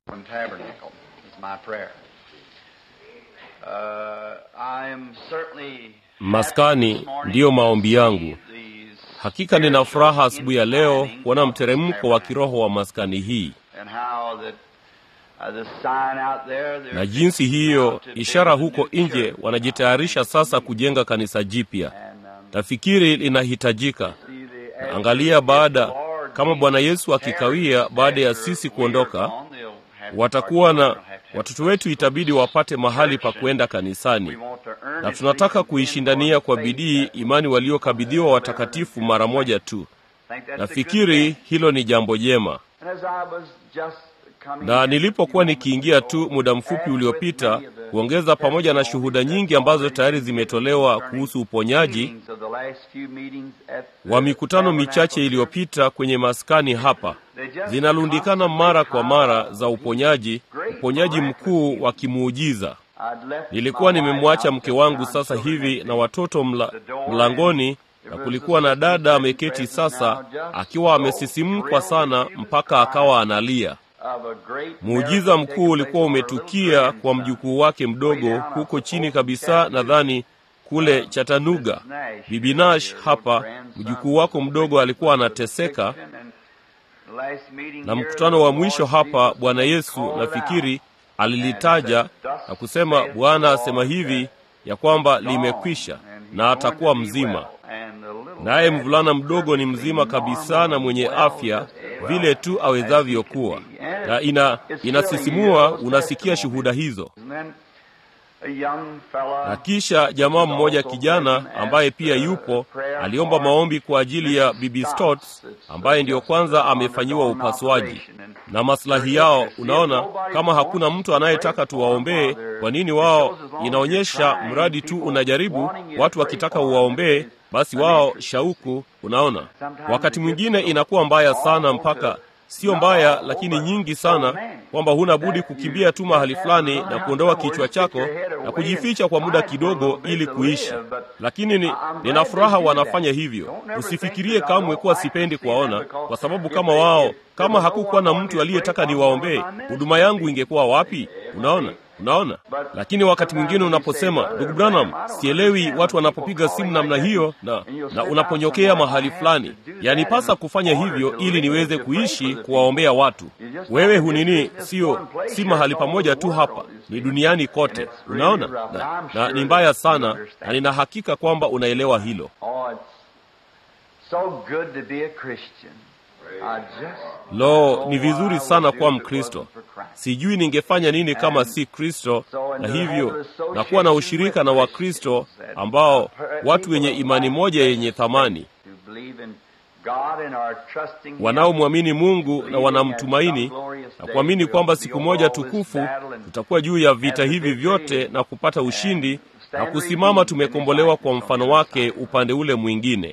From Tabernacle is my prayer. Uh, I am certainly Maskani ndiyo maombi yangu. Hakika nina furaha asubuhi ya leo kuona mteremko wa kiroho wa maskani hii na jinsi hiyo ishara huko nje wanajitayarisha sasa kujenga kanisa jipya. Nafikiri linahitajika. Na angalia, baada kama Bwana Yesu akikawia, baada ya sisi kuondoka, watakuwa na watoto wetu, itabidi wapate mahali pa kwenda kanisani, na tunataka kuishindania kwa bidii imani waliokabidhiwa watakatifu mara moja tu. Nafikiri hilo ni jambo jema na nilipokuwa nikiingia tu muda mfupi uliopita kuongeza pamoja na shuhuda nyingi ambazo tayari zimetolewa kuhusu uponyaji wa mikutano michache iliyopita kwenye maskani hapa, zinalundikana mara kwa mara za uponyaji, uponyaji mkuu wa kimuujiza. Nilikuwa nimemwacha mke wangu sasa hivi na watoto mla, mlangoni na kulikuwa na dada ameketi sasa akiwa amesisimkwa sana mpaka akawa analia. Muujiza mkuu ulikuwa umetukia kwa mjukuu wake mdogo huko chini kabisa, nadhani kule Chattanooga. Bibi Nash hapa, mjukuu wako mdogo alikuwa anateseka, na mkutano wa mwisho hapa, Bwana Yesu nafikiri alilitaja na kusema, Bwana asema hivi ya kwamba limekwisha na atakuwa mzima. Naye mvulana mdogo ni mzima kabisa na mwenye afya vile tu awezavyo kuwa, na ina inasisimua. Unasikia shuhuda hizo. Na kisha jamaa mmoja kijana ambaye pia yupo aliomba maombi kwa ajili ya Bibi Stotts ambaye ndiyo kwanza amefanyiwa upasuaji na maslahi yao. Unaona, kama hakuna mtu anayetaka tuwaombee, kwa nini wao? Inaonyesha mradi tu unajaribu, watu wakitaka uwaombee basi wao shauku. Unaona, wakati mwingine inakuwa mbaya sana, mpaka sio mbaya, lakini nyingi sana, kwamba huna budi kukimbia tu mahali fulani na kuondoa kichwa chako na kujificha kwa muda kidogo ili kuishi. Lakini ni, nina furaha wanafanya hivyo. Usifikirie kamwe kuwa sipendi kuwaona, kwa sababu kama wao, kama hakukuwa na mtu aliyetaka niwaombee, huduma yangu ingekuwa wapi? Unaona, Unaona, lakini wakati mwingine unaposema, ndugu Branham, sielewi watu wanapopiga simu namna hiyo, na, na unaponyokea mahali fulani, yanipasa kufanya hivyo ili niweze kuishi kuwaombea watu. Wewe hunini, sio si mahali pamoja tu hapa, ni duniani kote. Unaona, na, na ni mbaya sana, na nina hakika kwamba unaelewa hilo. Lo, ni vizuri sana kuwa Mkristo. Sijui ningefanya nini kama si Kristo, na hivyo na kuwa na ushirika na Wakristo ambao watu wenye imani moja yenye thamani, wanaomwamini Mungu na wanamtumaini na kuamini kwamba siku moja tukufu tutakuwa juu ya vita hivi vyote na kupata ushindi na kusimama tumekombolewa kwa mfano wake upande ule mwingine.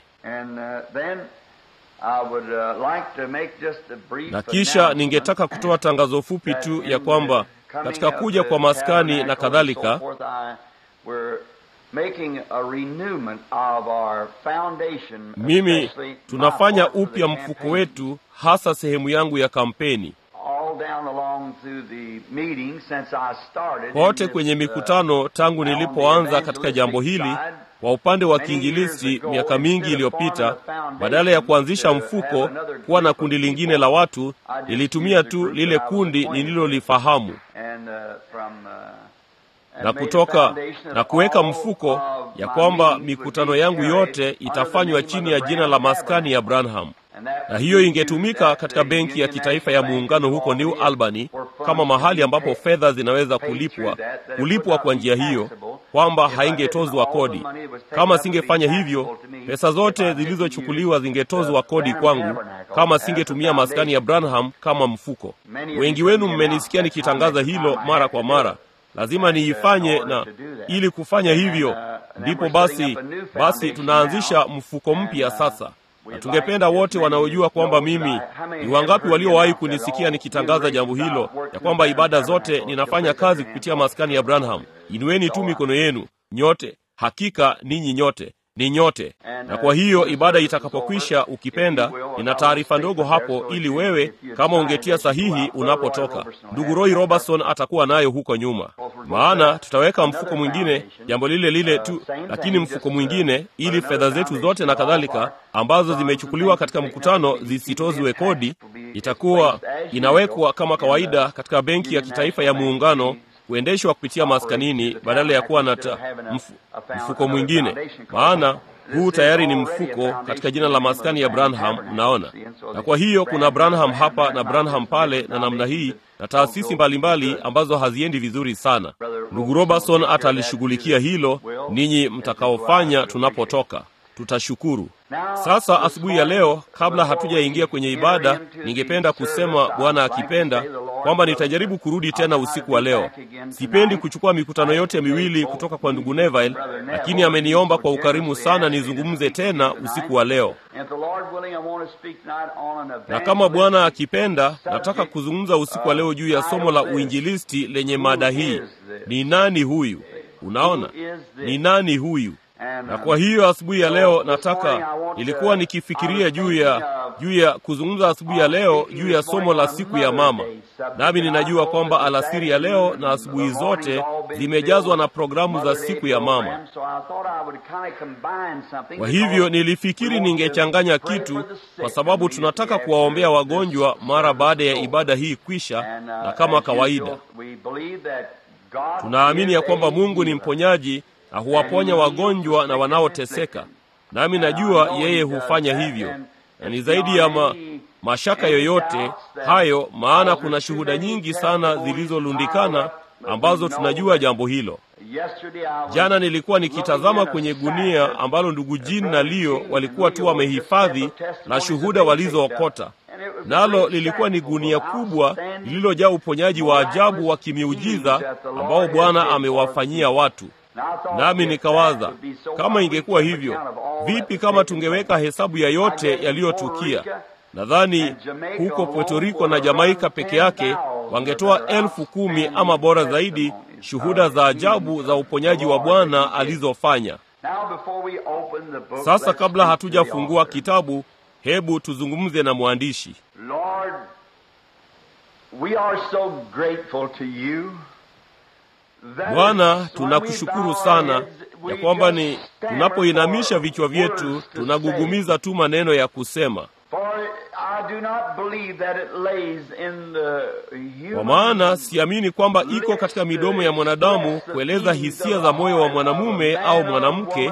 Na kisha ningetaka kutoa tangazo fupi tu ya kwamba katika kuja kwa maskani na kadhalika, mimi tunafanya upya mfuko wetu, hasa sehemu yangu ya kampeni kote kwenye mikutano tangu nilipoanza katika jambo hili kwa upande wa kiinjilisti miaka mingi iliyopita, badala ya kuanzisha mfuko kuwa na kundi lingine la watu, nilitumia tu lile kundi nililolifahamu na kutoka na kuweka mfuko ya kwamba mikutano yangu yote itafanywa chini ya jina la maskani ya Branham na hiyo ingetumika katika benki ya kitaifa ya muungano huko New Albany kama mahali ambapo fedha zinaweza kulipwa kulipwa kwa njia hiyo, kwamba haingetozwa kodi. Kama singefanya hivyo, pesa zote zilizochukuliwa zingetozwa kodi kwangu, kama singetumia maskani ya Branham kama mfuko. Wengi wenu mmenisikia nikitangaza hilo mara kwa mara. Lazima niifanye, na ili kufanya hivyo ndipo basi basi tunaanzisha mfuko mpya sasa na tungependa wote wanaojua kwamba mimi ni wangapi waliowahi kunisikia nikitangaza jambo hilo, ya kwamba ibada zote ninafanya kazi kupitia maskani ya Branham. Inueni tu mikono yenu nyote, hakika ninyi nyote ni nyote. Na kwa hiyo ibada itakapokwisha, ukipenda, nina taarifa ndogo hapo, ili wewe kama ungetia sahihi unapotoka. Ndugu Roy Robertson atakuwa nayo huko nyuma, maana tutaweka mfuko mwingine, jambo lile lile tu, lakini mfuko mwingine, ili fedha zetu zote na kadhalika ambazo zimechukuliwa katika mkutano zisitozwe kodi, itakuwa inawekwa kama kawaida katika benki ya kitaifa ya Muungano kuendeshwa kupitia maskanini badala ya kuwa na mfu, mfuko mwingine, maana huu tayari ni mfuko katika jina la maskani ya Branham, mnaona. Na kwa hiyo kuna Branham hapa na Branham pale na namna hii na taasisi mbalimbali ambazo haziendi vizuri sana. Ndugu Robertson atalishughulikia hilo, ninyi mtakaofanya tunapotoka tutashukuru. Sasa asubuhi ya leo, kabla hatujaingia kwenye ibada, ningependa kusema Bwana akipenda kwamba nitajaribu kurudi tena usiku wa leo. Sipendi kuchukua mikutano yote miwili kutoka kwa ndugu Neville, lakini ameniomba kwa ukarimu sana nizungumze tena usiku wa leo, na kama Bwana akipenda, nataka kuzungumza usiku wa leo juu ya somo la uinjilisti lenye mada hii, ni nani huyu? Unaona, ni nani huyu? na kwa hiyo asubuhi ya leo nataka, nilikuwa nikifikiria juu ya juu ya kuzungumza asubuhi ya leo juu ya somo la siku ya mama, nami ninajua kwamba alasiri ya leo na asubuhi zote zimejazwa na programu za siku ya mama. Kwa hivyo nilifikiri ningechanganya kitu, kwa sababu tunataka kuwaombea wagonjwa mara baada ya ibada hii kwisha, na kama kawaida tunaamini ya kwamba Mungu ni mponyaji na huwaponya wagonjwa na wanaoteseka, nami najua yeye hufanya hivyo, na ni zaidi ya ma, mashaka yoyote hayo, maana kuna shuhuda nyingi sana zilizolundikana ambazo tunajua jambo hilo. Jana nilikuwa nikitazama kwenye gunia ambalo ndugu Jin na Leo walikuwa tu wamehifadhi na shuhuda walizookota, nalo lilikuwa ni gunia kubwa lililojaa uponyaji wa ajabu wa kimiujiza ambao Bwana amewafanyia watu. Nami nikawaza kama ingekuwa hivyo, vipi kama tungeweka hesabu ya yote yaliyotukia? Nadhani huko Puerto Rico na Jamaika peke yake wangetoa elfu kumi ama bora zaidi, shuhuda za ajabu za uponyaji wa Bwana alizofanya. Sasa kabla hatujafungua kitabu, hebu tuzungumze na mwandishi. Lord, we are so grateful to you Bwana, tunakushukuru sana ya kwamba ni tunapoinamisha vichwa vyetu tunagugumiza tu maneno ya kusema, kwa maana siamini kwamba iko katika midomo ya mwanadamu kueleza hisia za moyo wa mwanamume au mwanamke,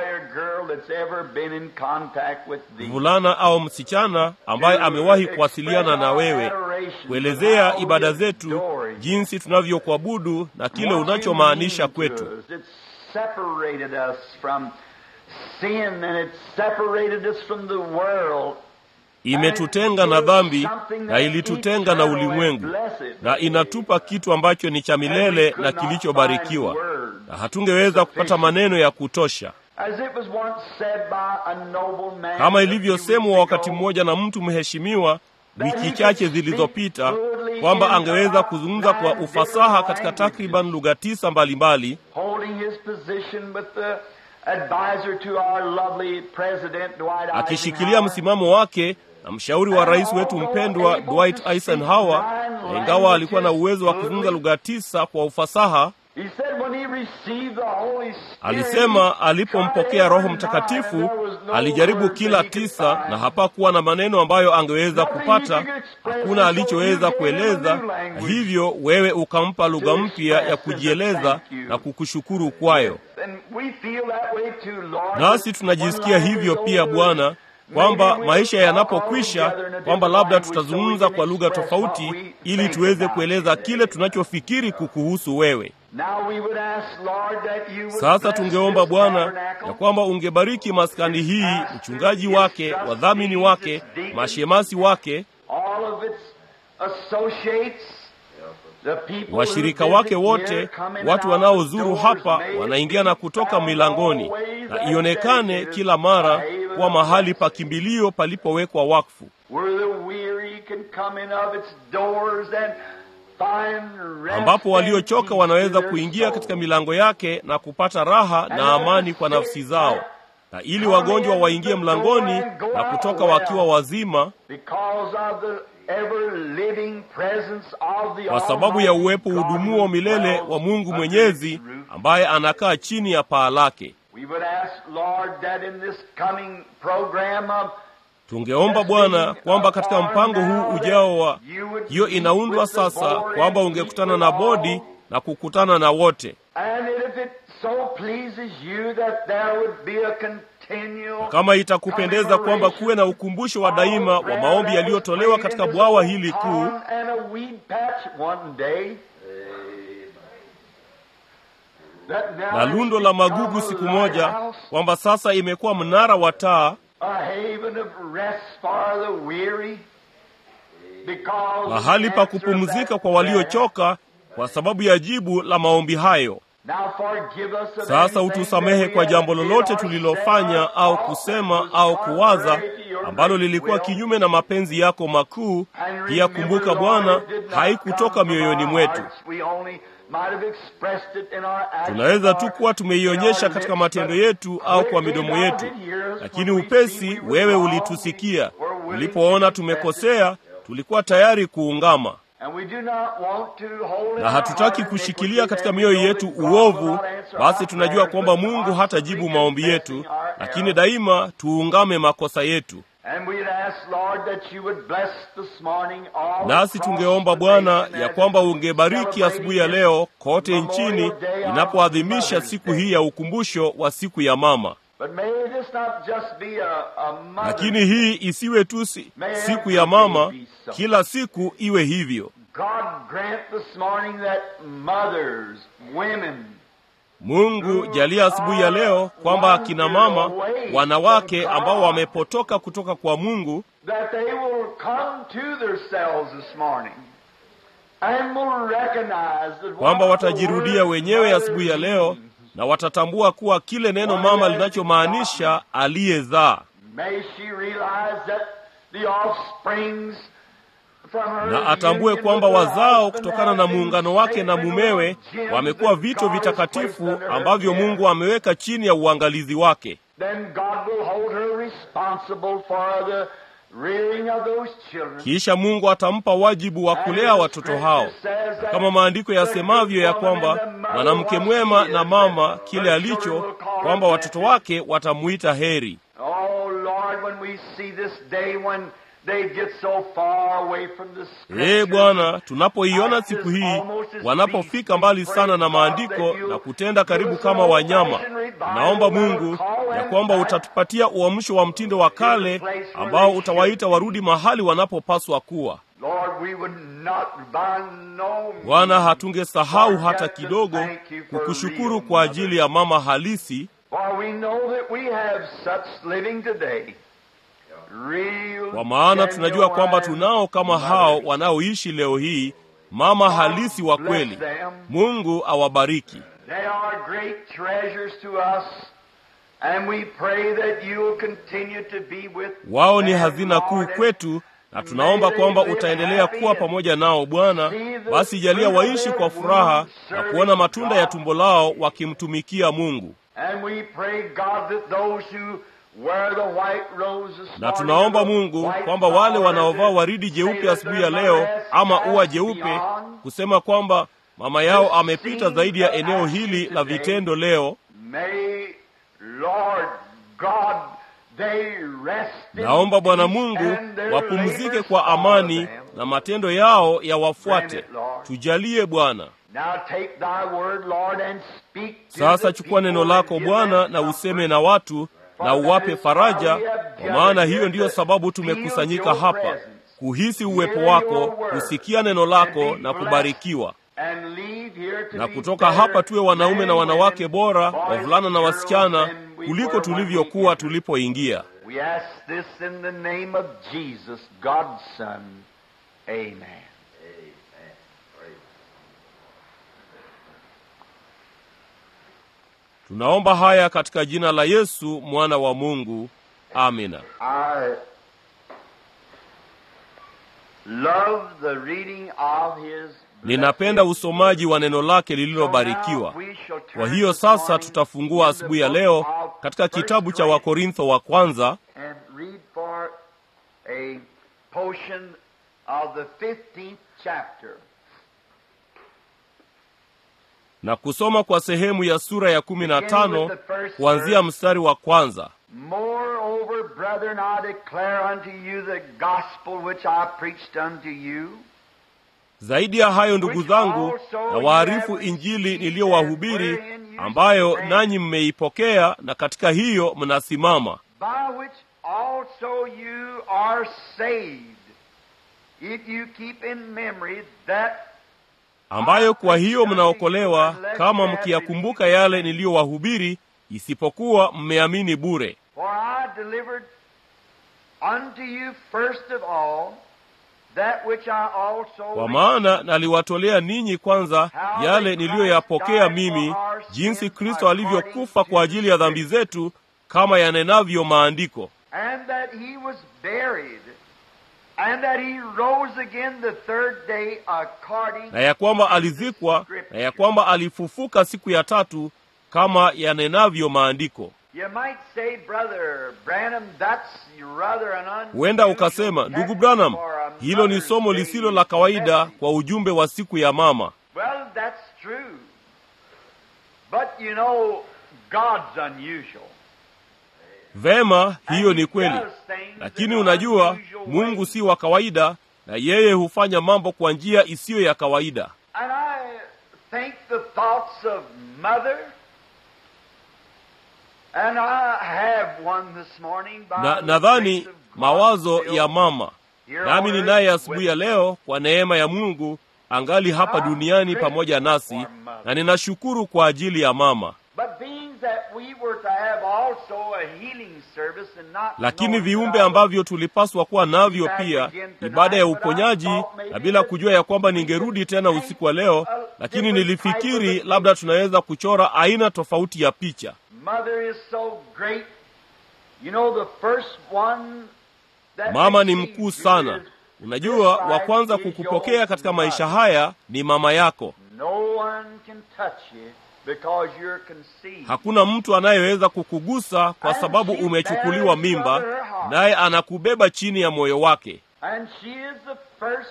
mvulana au msichana ambaye amewahi kuwasiliana na wewe kuelezea ibada zetu, jinsi tunavyokuabudu na kile unachomaanisha kwetu. Imetutenga na dhambi na ilitutenga na ulimwengu, na inatupa kitu ambacho ni cha milele na kilichobarikiwa, na hatungeweza kupata maneno ya kutosha kama ilivyosemwa wakati mmoja na mtu mheshimiwa wiki chache zilizopita kwamba angeweza kuzungumza kwa ufasaha katika takriban lugha tisa mbalimbali, akishikilia msimamo wake na mshauri wa rais wetu mpendwa Dwight Eisenhower, na ingawa alikuwa na uwezo wa kuzungumza lugha tisa kwa ufasaha Alisema alipompokea Roho Mtakatifu alijaribu kila tisa na hapakuwa na maneno ambayo angeweza kupata, hakuna alichoweza kueleza. Hivyo wewe ukampa lugha mpya ya kujieleza na kukushukuru kwayo. Nasi tunajisikia hivyo pia Bwana, kwamba maisha yanapokwisha, kwamba labda tutazungumza kwa lugha tofauti ili tuweze kueleza kile tunachofikiri kukuhusu wewe. Sasa tungeomba Bwana ya kwamba ungebariki maskani hii, mchungaji wake, wadhamini wake, mashemasi wake, washirika wake wote, watu wanaozuru hapa, wanaingia na kutoka milangoni, na ionekane kila mara kuwa mahali pa kimbilio palipowekwa wakfu ambapo waliochoka wanaweza kuingia katika milango yake na kupata raha na amani kwa nafsi zao. na ili wagonjwa waingie mlangoni na kutoka wakiwa wazima, kwa sababu ya uwepo udumuo milele wa Mungu Mwenyezi ambaye anakaa chini ya paa lake. Tungeomba Bwana kwamba katika mpango huu ujao wa hiyo inaundwa sasa, kwamba ungekutana na bodi na kukutana na wote kama itakupendeza kwamba kuwe na ukumbusho wa daima wa maombi yaliyotolewa katika bwawa hili kuu, na lundo la magugu siku moja, kwamba sasa imekuwa mnara wa taa, mahali pa kupumzika kwa waliochoka, kwa sababu ya jibu la maombi hayo. Sasa utusamehe kwa jambo lolote tulilofanya au kusema au kuwaza ambalo lilikuwa kinyume na mapenzi yako makuu. Pia kumbuka Bwana, haikutoka mioyoni mwetu. Tunaweza tu kuwa tumeionyesha katika matendo yetu au kwa midomo yetu, lakini upesi wewe ulitusikia. Ulipoona tumekosea, tulikuwa tayari kuungama na hatutaki kushikilia katika mioyo yetu uovu. Basi tunajua kwamba Mungu hatajibu maombi yetu, lakini daima tuungame makosa yetu. Nasi tungeomba Bwana ya kwamba ungebariki asubuhi ya leo kote nchini inapoadhimisha siku hii ya ukumbusho wa siku ya mama. Lakini hii isiwe tu siku ya mama, kila siku iwe hivyo. Mungu jalia asubuhi ya leo kwamba akina mama, wanawake ambao wamepotoka kutoka kwa Mungu, kwamba watajirudia wenyewe asubuhi ya leo na watatambua kuwa kile neno mama linachomaanisha aliyezaa, na atambue kwamba wazao kutokana na muungano wake na mumewe wamekuwa vito vitakatifu ambavyo Mungu ameweka chini ya uangalizi wake. Kisha Mungu atampa wajibu wa kulea watoto hao, na kama maandiko yasemavyo ya kwamba mwanamke mwema na mama kile alicho, kwamba watoto wake watamuita heri. Ee Bwana, tunapoiona siku hii wanapofika mbali sana na maandiko na kutenda karibu kama wanyama, naomba Mungu ya kwamba utatupatia uamsho wa mtindo wa kale ambao utawaita warudi mahali wanapopaswa kuwa. Bwana, hatungesahau hata kidogo kukushukuru kwa ajili ya mama halisi kwa maana tunajua kwamba tunao kama hao wanaoishi leo hii, mama halisi wa kweli. Mungu awabariki. Wao ni hazina kuu kwetu, na tunaomba kwamba utaendelea kuwa pamoja nao Bwana. Basi jalia waishi kwa furaha na kuona matunda ya tumbo lao wakimtumikia Mungu na tunaomba Mungu kwamba wale wanaovaa waridi jeupe asubuhi ya leo ama ua jeupe, kusema kwamba mama yao amepita zaidi ya eneo hili la vitendo leo, naomba Bwana Mungu wapumzike kwa amani na matendo yao yawafuate. Tujalie Bwana. Sasa chukua neno lako Bwana na useme na watu na uwape faraja, kwa maana hiyo ndiyo sababu tumekusanyika hapa, kuhisi uwepo wako, kusikia neno lako na kubarikiwa. Na kutoka hapa tuwe wanaume na wanawake bora, wavulana na wasichana, kuliko tulivyokuwa tulipoingia. Tunaomba haya katika jina la Yesu mwana wa Mungu, amina. Ninapenda usomaji wa neno lake lililobarikiwa. Kwa hiyo sasa tutafungua asubuhi ya leo katika kitabu cha wakorintho wa kwanza and read for a portion of the 15th chapter. na kusoma kwa sehemu ya sura ya kumi na tano kuanzia mstari wa kwanza Moreover, brethren, I declare unto you the gospel which I preached unto you, zaidi ya hayo ndugu zangu na waarifu injili niliyowahubiri ambayo nanyi mmeipokea na katika hiyo mnasimama by which also you are saved, if you keep in memory that ambayo kwa hiyo mnaokolewa kama mkiyakumbuka yale niliyowahubiri isipokuwa mmeamini bure For I delivered unto you first of all that which I also kwa maana naliwatolea ninyi kwanza yale niliyoyapokea mimi jinsi kristo alivyokufa kwa ajili ya dhambi zetu kama yanenavyo maandiko and that he was buried, and that he rose again the third day according na ya kwamba alizikwa na ya kwamba alifufuka siku ya tatu kama yanenavyo maandiko You might say, Brother Branham, that's rather an unusual huenda ukasema ndugu branham for a hilo ni Mother's somo Day lisilo la kawaida message." kwa ujumbe wa siku ya mama Well, that's true. But you know, God's unusual. vema hiyo And ni he kweli does things lakini in unajua unusual mungu ways. si wa kawaida na yeye hufanya mambo kwa njia isiyo ya kawaida And I think the thoughts of mother, and I have one this morning by na the nadhani grace of God mawazo still ya mama here nami on ninaye earth asubuhi with ya leo kwa neema ya mungu angali hapa duniani pamoja nasi na ninashukuru kwa ajili ya mama But being that we were to have also a healing service and not lakini knowing viumbe that I was ambavyo tulipaswa kuwa navyo pia ibada ya uponyaji na bila kujua ya kwamba ningerudi tena usiku wa leo lakini nilifikiri labda tunaweza kuchora aina tofauti ya picha Mother is so great. You know the first one that mama ni received mkuu you sana is unajua this wa life kwanza is kukupokea your katika mother. maisha haya ni mama yako No one can touch you because you're conceived. hakuna mtu anayeweza kukugusa kwa sababu umechukuliwa mimba naye anakubeba chini ya moyo wake And she is the first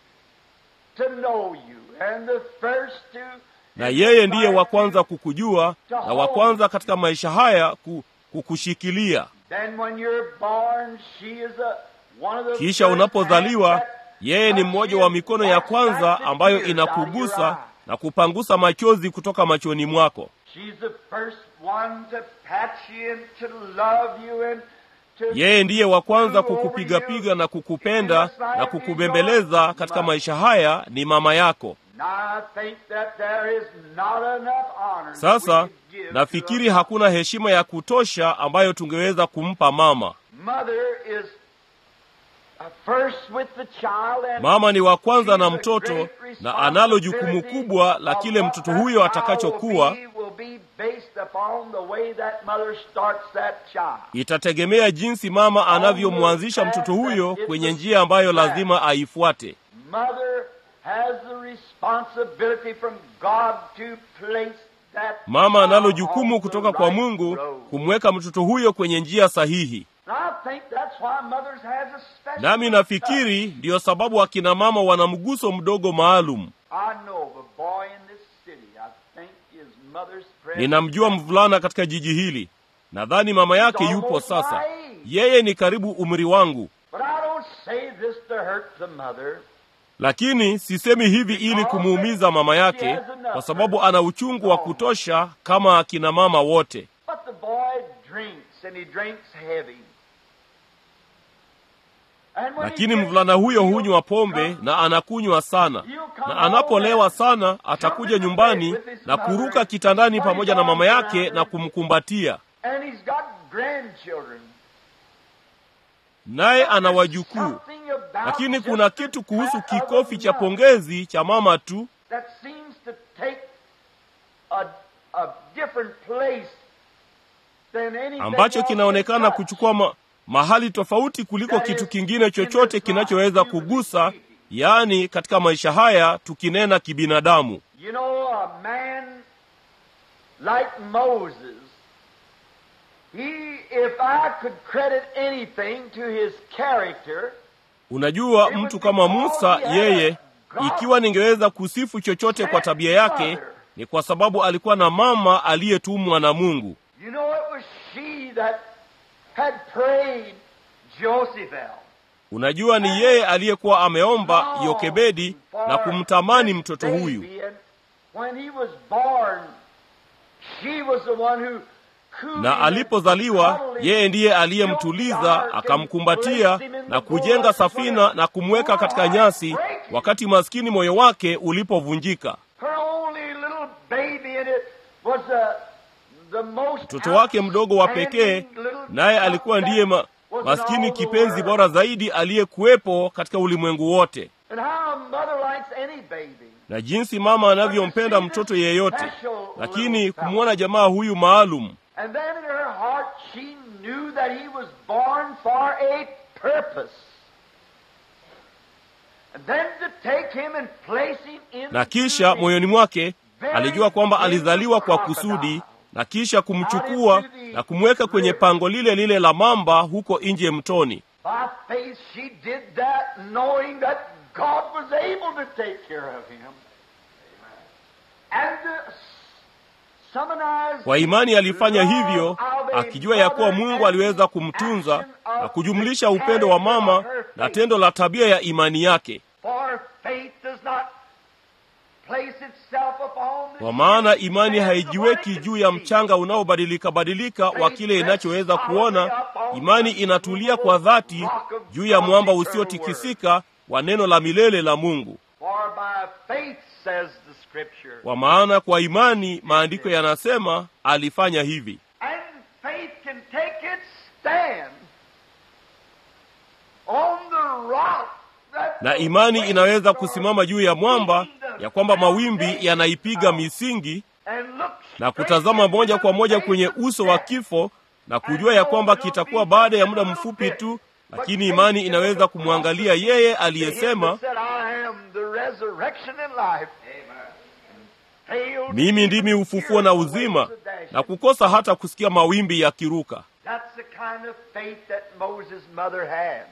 to know you and the first to na yeye ndiye wa kwanza kukujua na wa kwanza katika maisha haya ku, kukushikilia Then when you're born, she is a, one of the kisha first unapozaliwa hands that yeye ni mmoja wa mikono ya kwanza ambayo inakugusa na kupangusa machozi kutoka machoni mwako She's the first one to pat you and to love you and to yeye ndiye wa kwanza kukupigapiga na kukupenda na kukubembeleza katika maisha haya ni mama yako Now I think that there is not enough honor that sasa we could give to nafikiri a hakuna heshima ya kutosha ambayo tungeweza kumpa mama mother is uh, first with the child and mama ni wa kwanza na she's a mtoto great na analo jukumu responsibility kubwa la of kile what mtoto that huyo child atakachokuwa will be, will be based upon the way that mother starts that child. itategemea jinsi mama anavyomwanzisha mtoto huyo kwenye njia ambayo lazima aifuate Mother has the responsibility from God to place that mama analo child jukumu on the kutoka kwa right mungu road. kumweka mtoto huyo kwenye njia sahihi And I think that's why mothers has a special nami nafikiri ndiyo sababu akina mama wana mguso mdogo maalum I know of a boy in this city. I think his mother's present. ninamjua mvulana katika jiji hili nadhani mama yake yupo sasa yeye ni karibu umri wangu But I don't say this to hurt the mother. lakini sisemi hivi ili kumuumiza mama yake kwa sababu ana uchungu wa kutosha kama akina mama wote But the boy drinks and he drinks heavy. And when he lakini gets- mvulana huyo he'll hunywa pombe come- na anakunywa sana na anapolewa sana atakuja nyumbani na kuruka kitandani pamoja na mama yake na kumkumbatia And he's got grandchildren. naye ana wajukuu Something about lakini just kuna the kitu kuhusu pat of a kikofi cha mother pongezi cha mama tu that seems to take a, a different place than anything ambacho else kinaonekana it kuchukua ma, mahali tofauti kuliko kitu kingine chochote kinachoweza kugusa yaani katika maisha haya tukinena kibinadamu You know, a man like Moses He, if I could credit anything to his character, unajua mtu kama musa yeye ikiwa ningeweza kusifu chochote kwa tabia yake ni kwa sababu alikuwa na mama aliyetumwa na mungu you know it was she that had prayed Josephel. unajua ni yeye aliyekuwa ameomba yokebedi na kumtamani mtoto huyu Baby, and When he was born, she was the one who cooed na him alipozaliwa and cuddled him, yeye ndiye aliyemtuliza akamkumbatia na kujenga safina na kumweka katika nyasi wakati maskini moyo wake ulipovunjika Her only little baby and it was the, the most mtoto wake mdogo wa pekee outstanding little naye alikuwa ndiye ma, was in maskini all the kipenzi world. bora zaidi aliyekuwepo katika ulimwengu wote And how a mother likes any baby. na jinsi mama anavyompenda mtoto yeyote lakini kumwona jamaa huyu maalum And then in her heart she knew that he was born for a purpose. And then to take him and place him in na kisha moyoni mwake alijua kwamba alizaliwa kwa kusudi na kisha kumchukua na kumweka kwenye pango lile lile la mamba huko nje mtoni By faith she did that knowing that God was able to take care of him. And to summonize kwa imani alifanya hivyo akijua ya kuwa mungu aliweza kumtunza na kujumlisha upendo wa mama na tendo la tabia ya imani yake For faith does not place itself upon the kwa maana imani sands of haijiweki what it juu can ya see. mchanga unaobadilika badilika wa kile inachoweza kuona imani inatulia kwa dhati juu ya mwamba usiotikisika wa neno la milele la mungu For by faith, says the Scripture. kwa maana kwa imani maandiko yanasema alifanya hivi And faith can take its stand on the rock that na the imani waves inaweza are kusimama juu ya mwamba ya kwamba mawimbi yanaipiga misingi and look na kutazama moja kwa moja kwenye uso wa kifo na kujua ya kwamba kitakuwa baada ya muda mfupi tu lakini imani inaweza kumwangalia yeye aliyesema mimi ndimi ufufuo na uzima na kukosa hata kusikia mawimbi yakiruka That's the kind of faith that Moses' mother had.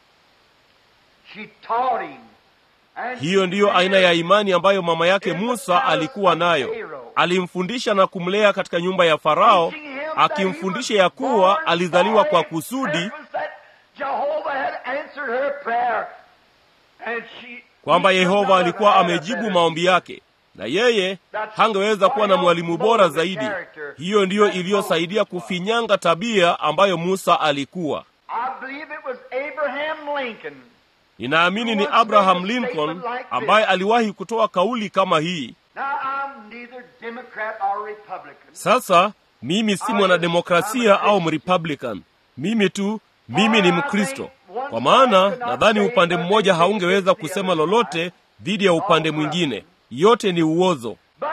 She taught him. and hiyo she ndiyo aina ya reared imani ambayo mama yake musa alikuwa nayo alimfundisha na kumlea katika nyumba ya farao teaching him that akimfundisha he ya was kuwa born alizaliwa for kwa a kusudi purpose that Jehovah had answered her prayer. And she- kwamba he could yehova not alikuwa have had a amejibu better maombi yake na yeye hangeweza kuwa na mwalimu bora zaidi hiyo ndiyo iliyosaidia kufinyanga tabia ambayo musa alikuwa I believe it was Abraham Lincoln. ninaamini ni abraham lincoln ambaye aliwahi kutoa kauli kama hii Now, I'm neither Democrat or Republican. sasa mimi si mwanademokrasia au mrepublican mimi tu mimi ni mkristo kwa maana nadhani upande mmoja haungeweza kusema lolote dhidi ya upande mwingine yote ni uozo But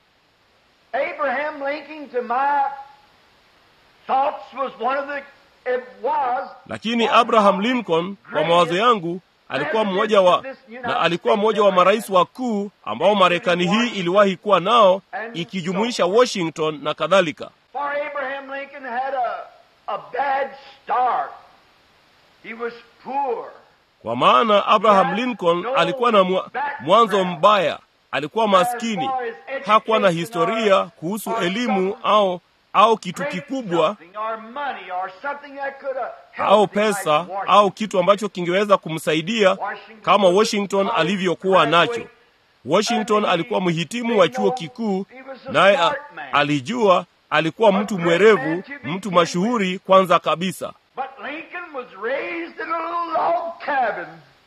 Abraham Lincoln, to my thoughts, was one of the, it was, lakini abraham lincoln kwa mawazo yangu alikuwa mmoja wa na alikuwa mmoja wa marais wakuu ambao marekani hii iliwahi kuwa nao ikijumuisha washington na kadhalika for Abraham Lincoln had a, a bad start. He was poor. kwa maana abraham lincoln alikuwa na mwa, mwanzo mbaya alikuwa maskini hakuwa na historia kuhusu elimu au au kitu kikubwa Something or money or something that could have helped au him like pesa Washington. au kitu ambacho kingeweza kumsaidia kama washington alivyokuwa nacho washington alikuwa mhitimu wa chuo kikuu naye a- alijua alikuwa mtu mwerevu mtu mashuhuri kwanza kabisa But Lincoln was raised in a little log cabin.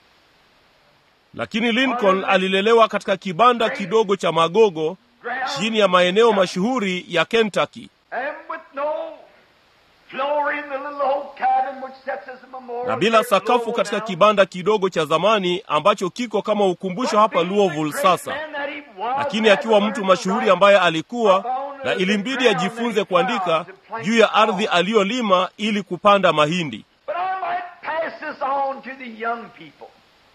lakini lincoln alilelewa katika kibanda kidogo cha magogo chini ya maeneo mashuhuri ya kentucky And with no floor in the little old cabin which sets as a memorial. na bila there sakafu below katika now. kibanda kidogo cha zamani ambacho kiko kama ukumbusho hapa louisville sasa lakini akiwa mtu mashuhuri ambaye alikuwa na ilimbidi ajifunze kuandika juu ya ardhi aliyolima ili kupanda mahindi But I might pass this on to the young people.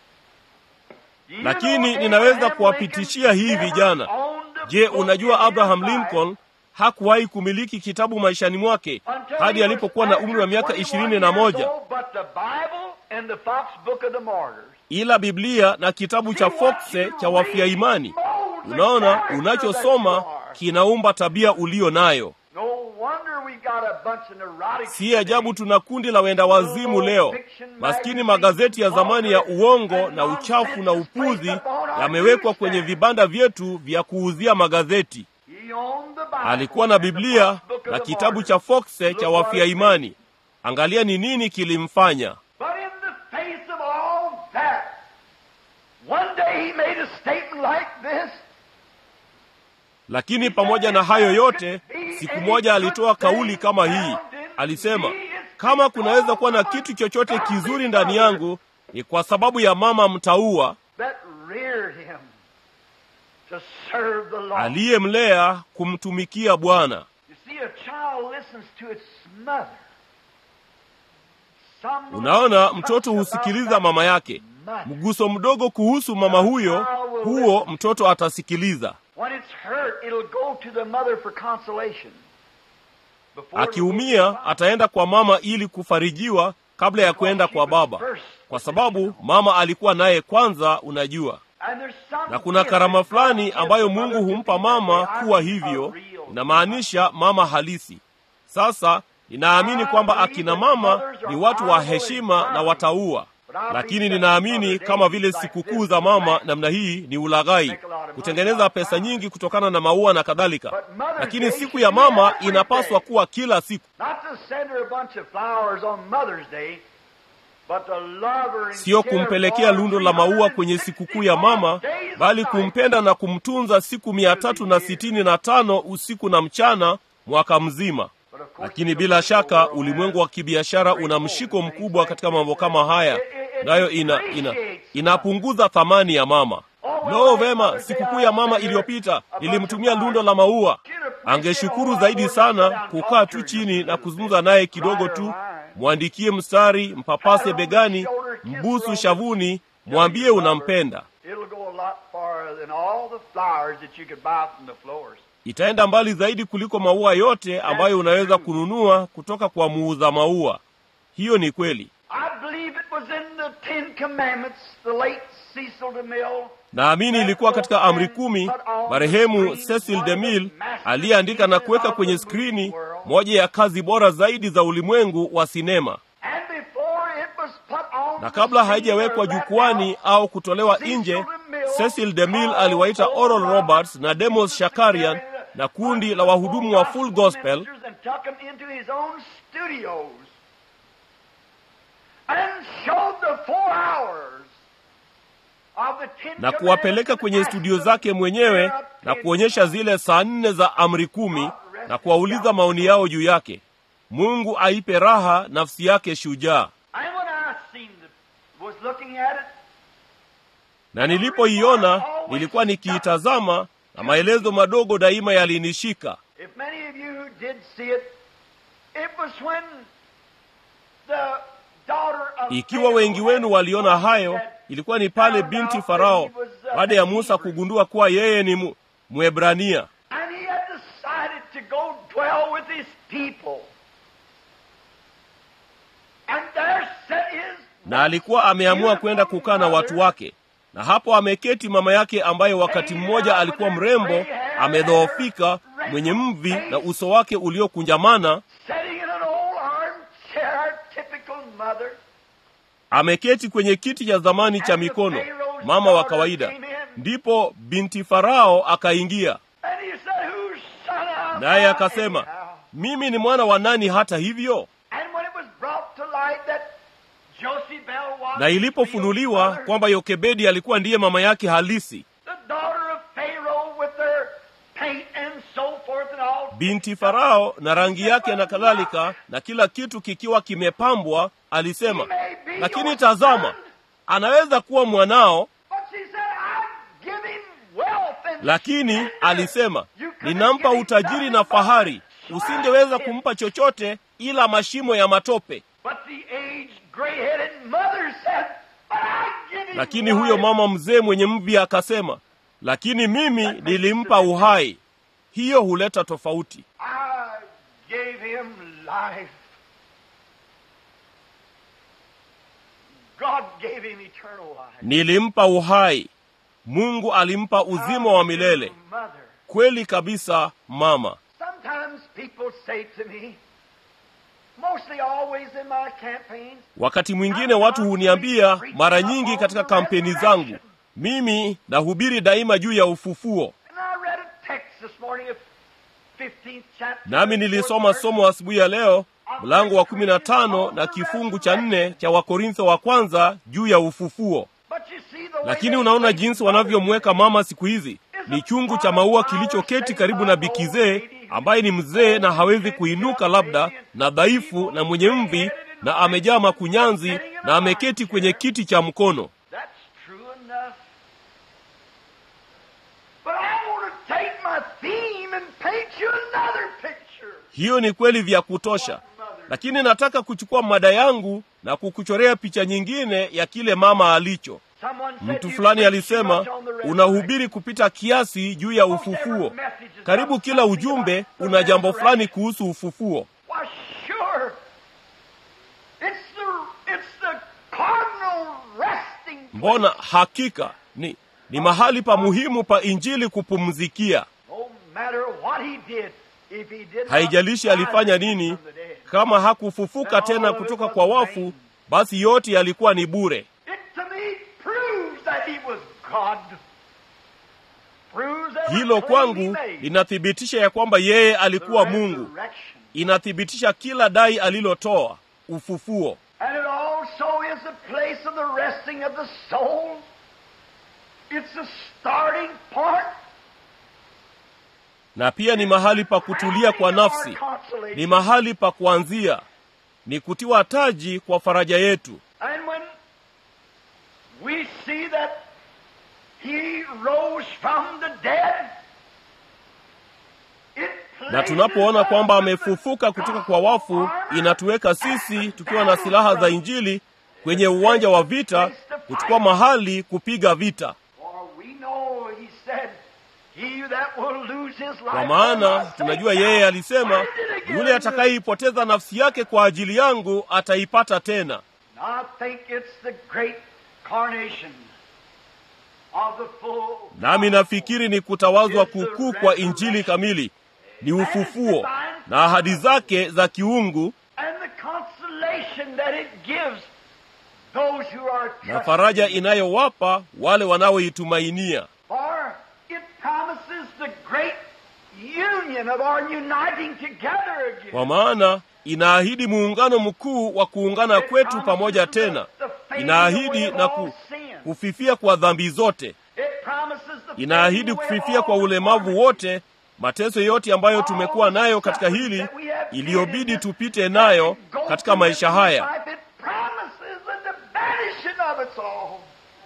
You lakini know, ninaweza Abraham kuwapitishia hii Lincoln vijana never owned a je book unajua in his abraham Bible. lincoln hakuwahi kumiliki kitabu maishani mwake until hadi he alipokuwa was na umri wa miaka 21 ishirini na years moja old, but the Bible and the Fox Book of the Martyrs. ila biblia na kitabu cha fokse cha wafia imani unaona unachosoma kinaumba tabia uliyo nayo No wonder we got a bunch of neurotics si ajabu tuna kundi la wenda wazimu leo maskini magazeti ya zamani ya uongo na uchafu na upuzi yamewekwa kwenye vibanda vyetu vya kuuzia magazeti He owned the Bible alikuwa na and the biblia Fox Book of na the kitabu Martyrs. cha fokse cha wafia imani angalia ni nini kilimfanya But in the face of all that, one day he made a statement like this. lakini pamoja na hayo yote siku moja alitoa kauli kama hii alisema kama kunaweza kuwa na kitu chochote kizuri ndani yangu ni kwa sababu ya mama mtaua that reared him to serve the Lord. aliyemlea kumtumikia bwana You see, a child listens to its mother. Some unaona mtoto husikiliza mama yake mother. mguso mdogo kuhusu mama huyo huo mtoto atasikiliza When it's hurt, it'll go to the mother for consolation. Before it akiumia goes to the ataenda kwa mama ili kufarijiwa kabla ya kwenda kwa baba kwa sababu mama alikuwa naye kwanza unajua And there's some na kuna gift karama that fulani God ambayo gives the mungu mother humpa to be that mama way. kuwa I mean, hivyo a real inamaanisha mama halisi sasa ninaamini kwamba akina mama ni watu wa heshima na wataua lakini ninaamini kama vile sikukuu za mama namna hii ni ulaghai kutengeneza pesa nyingi kutokana na maua na kadhalika lakini siku ya mama inapaswa kuwa kila siku Not to send her a bunch of flowers on Mother's Day, but to love her and siyo care kumpelekea for her lundo la maua kwenye sikukuu ya mama 365 days of bali life. kumpenda na kumtunza siku mia tatu na sitini na tano usiku na mchana mwaka mzima But of course, lakini the bila world shaka has ulimwengu wa kibiashara una mshiko mkubwa katika mambo kama haya nayo ina, ina, inapunguza thamani ya mama lo vema sikukuu ya mama iliyopita nilimtumia lundo la maua angeshukuru zaidi sana kukaa tu chini na kuzungumza naye kidogo tu mwandikie mstari mpapase begani mbusu shavuni mwambie unampenda It'll go a lot farther than all the flowers that you could buy from the florist. itaenda mbali zaidi kuliko maua yote ambayo unaweza kununua kutoka kwa muuza maua hiyo ni kweli I believe it was in the Ten Commandments, the late Cecil DeMille. naamini ilikuwa katika amri kumi marehemu cecil demil aliyeandika na kuweka kwenye skrini moja ya kazi bora zaidi za ulimwengu wa sinema And before it was put on na the kabla scene haijawekwa or let jukwani out, au kutolewa nje cecil demil aliwaita oral roberts na demos shakarian na kundi la wahudumu wa full gospel and took them into his own studios and showed the four hours of the Ten na kuwapeleka kwenye studio zake mwenyewe na kuonyesha zile saa nne za amri kumi na kuwauliza maoni yao juu yake mungu aipe raha nafsi yake shujaa And when I seen the, was looking at it, na nilipoiona nilikuwa nikiitazama na maelezo madogo daima yalinishika if many of you who did see it, it was when the daughter of ikiwa wengi wenu waliona hayo ilikuwa ni pale binti farao baada ya musa kugundua kuwa yeye ni Mu- mwebrania And he had decided to go dwell with his people. And there sat his na alikuwa ameamua kwenda kukaa na watu wake na hapo ameketi mama yake ambaye wakati mmoja alikuwa mrembo amedhoofika mwenye mvi na uso wake uliokunjamana sitting in an old armchair, typical mother. ameketi kwenye kiti cha zamani cha mikono mama wa kawaida ndipo binti farao akaingia And he said, Whose son am naye I akasema anyhow?" mimi ni mwana wa nani hata hivyo And when it was brought to light that Josephel was na his ilipofunuliwa real mother, kwamba yokebedi alikuwa ndiye mama yake halisi the daughter of Pharaoh with their paint and so forth and all. binti farao na rangi yake na kadhalika na kila kitu kikiwa kimepambwa alisema lakini tazama anaweza kuwa mwanao But she said, I give him wealth and lakini alisema ninampa utajiri na fahari usingeweza kumpa chochote ila mashimo ya matope But the aged, gray-headed mother said, But I give him lakini huyo life. mama mzee mwenye mvi akasema lakini mimi nilimpa uhai hiyo huleta tofauti I gave him life. God gave him eternal life. nilimpa uhai mungu alimpa uzima wa milele Mother. kweli kabisa mama Sometimes people say to me, mostly always in my campaigns, wakati mwingine watu huniambia mara nyingi katika kampeni zangu mimi nahubiri daima juu ya ufufuo and I read a text this morning of 15th chapter. nami nilisoma somo asubuhi ya leo mlango wa kumi na tano na kifungu cha nne cha wakorintho wa kwanza juu ya ufufuo But you see the way lakini they unaona place jinsi mothers wanavyomweka mama siku hizi ni chungu cha maua kilichoketi karibu na bikizee ambaye ni mzee na hawezi kuinuka labda na dhaifu na mwenye mvi na amejaa makunyanzi na ameketi kwenye kiti cha mkono That's true enough. But I want to take my theme and paint you another picture. hiyo ni kweli vya kutosha lakini nataka kuchukua mada yangu na kukuchorea picha nyingine ya kile mama alicho Someone said mtu you fulani preach alisema too much on the resurrection. unahubiri kupita kiasi juu ya ufufuo karibu kila ujumbe una jambo fulani kuhusu ufufuo Why, sure. It's the, it's the cardinal resting mbona hakika ni ni mahali pa muhimu pa injili kupumzikia No matter what he did, if he did not haijalishi alifanya rise nini from the dead, kama hakufufuka tena kutoka kwa wafu basi yote yalikuwa ni bure it to me proves that he was God. Proves every hilo claim he kwangu made. linathibitisha ya kwamba yeye The alikuwa mungu resurrection. inathibitisha kila dai alilotoa ufufuo And it also is the place of the resting of the soul. It's the starting point. na pia ni mahali pa kutulia kwa nafsi ni mahali pa kuanzia ni kutiwa taji kwa faraja yetu And when we see that he rose from the dead, it na tunapoona kwamba amefufuka kutoka kwa wafu inatuweka sisi tukiwa na silaha za injili kwenye uwanja wa vita kuchukua mahali kupiga vita For we know, he said, he that will lose his life kwa maana tunajua yeye alisema yule atakayeipoteza nafsi yake kwa ajili yangu ataipata tena I think it's the great carnation of the full nami nafikiri ni kutawazwa kukuu kwa injili kamili ni ufufuo na ahadi zake za kiungu and the consolation that it gives those who are na trusting. faraja inayowapa wale wanaoitumainia For it promises the great union of our uniting together again. kwa maana inaahidi muungano mkuu wa kuungana kwetu pamoja tena inaahidi na ku, kufifia kwa dhambi zote It promises the inaahidi kufifia kwa ulemavu wote mateso yote ambayo tumekuwa nayo katika hili iliyobidi tupite nayo katika maisha haya It promises the vanishing of it all.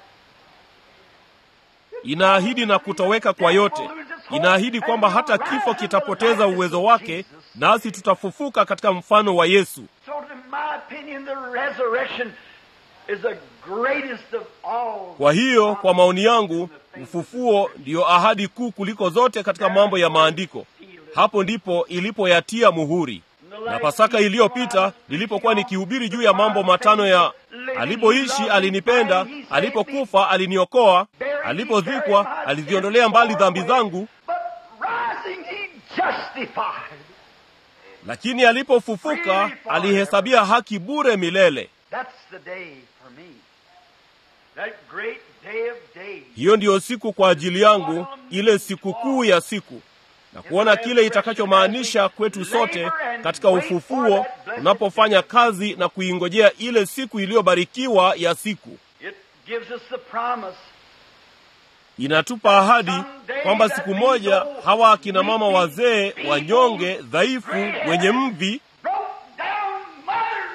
inaahidi na kutoweka kwa yote inaahidi kwamba hata kifo kitapoteza uwezo wake nasi tutafufuka katika mfano wa yesu So, in my opinion, the resurrection is the greatest of all. kwa hiyo kwa maoni yangu ufufuo ndiyo ahadi kuu kuliko zote katika mambo ya maandiko hapo ndipo ilipoyatia muhuri na pasaka iliyopita nilipokuwa nikihubiri juu ya mambo matano ya alipoishi alinipenda alipokufa aliniokoa alipozikwa aliziondolea mbali dhambi zangu But rising, he justified. lakini alipofufuka alihesabia haki bure milele That's the day for me. That great day of days. hiyo ndiyo siku kwa ajili yangu ile sikukuu ya siku na kuona kile itakachomaanisha kwetu sote katika ufufuo tunapofanya kazi na kuingojea ile siku iliyobarikiwa ya siku It gives us the promise. inatupa ahadi kwamba siku moja hawa akina mama wazee wanyonge dhaifu wenye mvi Broke down mothers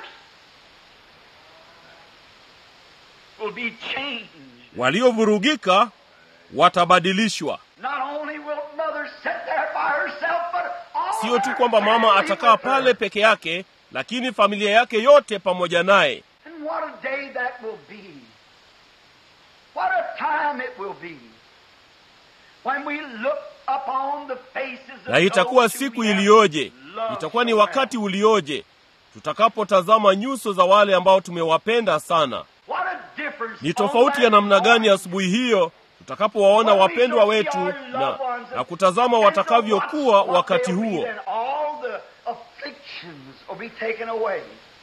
will be changed. waliovurugika watabadilishwa Not only will mother sit there by herself, but all sio tu her kwamba mama family atakaa with her. pale peke yake lakini familia yake yote pamoja naye And what a day that will be. What a time it will be. When we look upon the faces of na itakuwa those who siku we have iliyoje loved itakuwa ni so wakati well. ulioje tutakapotazama nyuso za wale ambao tumewapenda sana What a difference ni on tofauti ya that namna gani morning. asubuhi hiyo tutakapowaona When we wapendwa shall see wetu our na, loved ones na and- kutazama and watakavyokuwa so what- what wakati they'll be, huo then all the afflictions will be taken away.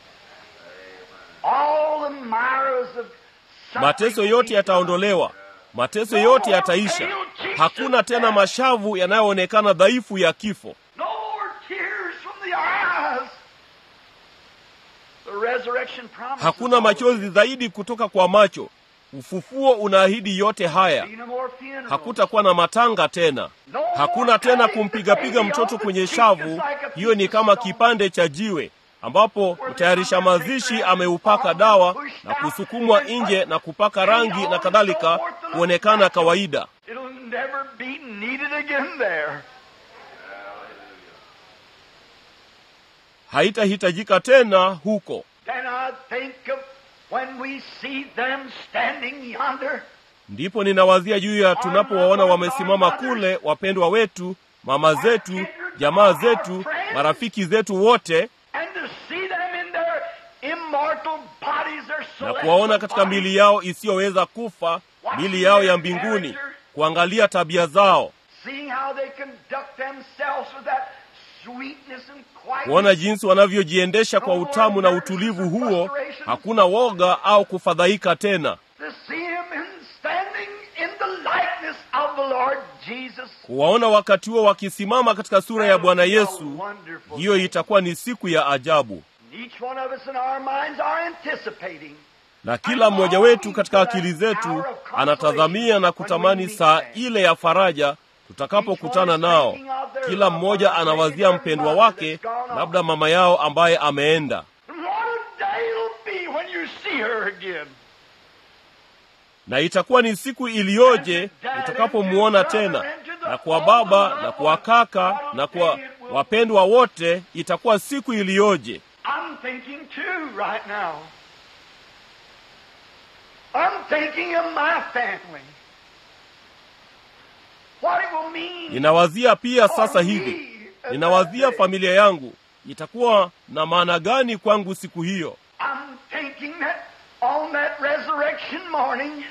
All the mires of suffering mateso will yote be yataondolewa mateso yote yataisha hakuna tena mashavu yanayoonekana dhaifu ya kifo gone. No more tears from the eyes. The resurrection promises hakuna all machozi this. zaidi kutoka kwa macho ufufuo unaahidi yote haya Be no more funerals. hakutakuwa na matanga tena No more hakuna tena patting the kumpigapiga baby mtoto on the kwenye cheek shavu just like a hiyo ni piece of kama stone. kipande cha jiwe ambapo mtayarisha mazishi ameupaka dawa na kusukumwa nje na kupaka rangi na kadhalika kuonekana kawaida It'll never be needed again there. haitahitajika tena huko Then I think of when we see them standing yonder. ndipo ninawazia juu ya tunapowaona wamesimama kule wapendwa wetu mama zetu jamaa zetu marafiki zetu wote And to see them in their immortal bodies, their na celestial kuwaona katika bodies. mili yao isiyoweza kufa mili yao ya mbinguni kuangalia tabia zao Seeing how they conduct themselves with that sweetness and quietness. kuona jinsi wanavyojiendesha kwa utamu na utulivu huo hakuna woga au kufadhaika tena To see him in standing in the likeness of the Lord Jesus. kuwaona wakati huo wakisimama katika sura ya bwana yesu Wonderful hiyo thing. itakuwa ni siku ya ajabu Each one of us in our minds are anticipating. na kila mmoja wetu katika akili zetu anatazamia na kutamani saa ile ya faraja tutakapokutana nao kila mmoja anawazia mpendwa wake labda mama yao ambaye ameenda What a day it'll be when you see her again. na itakuwa ni siku iliyoje utakapomuona tena na kwa baba na kwa kaka na kwa wapendwa wote itakuwa siku iliyoje I'm thinking too right now. I'm thinking of my family. What it will mean. ninawazia pia sasa for hivi me at ninawazia that day. familia yangu itakuwa na maana gani kwangu siku hiyo I'm thinking that on that resurrection morning,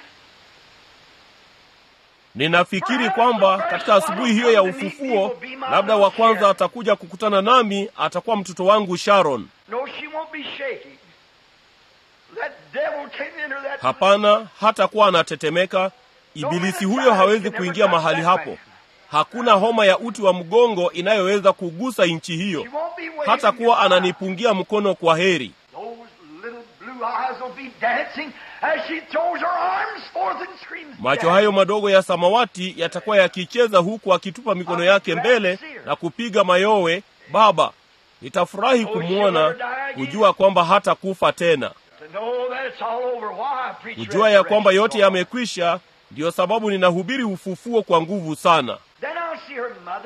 ninafikiri kwamba katika asubuhi hiyo ya ufufuo labda wa kwanza atakuja kukutana nami atakuwa mtoto wangu sharon no, she won't be shaking. That devil came into that. hapana hatakuwa anatetemeka ibilisi huyo hawezi kuingia mahali hapo hakuna homa ya uti wa mgongo inayoweza kugusa nchi hiyo She won't be waving hata kuwa goodbye. ananipungia mkono kwa heri Those little blue eyes will be dancing as she throws her arms forth and screams. macho "Daddy." hayo madogo ya samawati yatakuwa yakicheza huku akitupa mikono yake mbele na kupiga mayowe baba nitafurahi kumwona kujua kwamba hata kufa tena To know that it's all over. Why I preach kujua ya kwamba resurrection yote so long. yamekwisha ndiyo sababu ninahubiri ufufuo kwa nguvu sana Then I'll see her mother.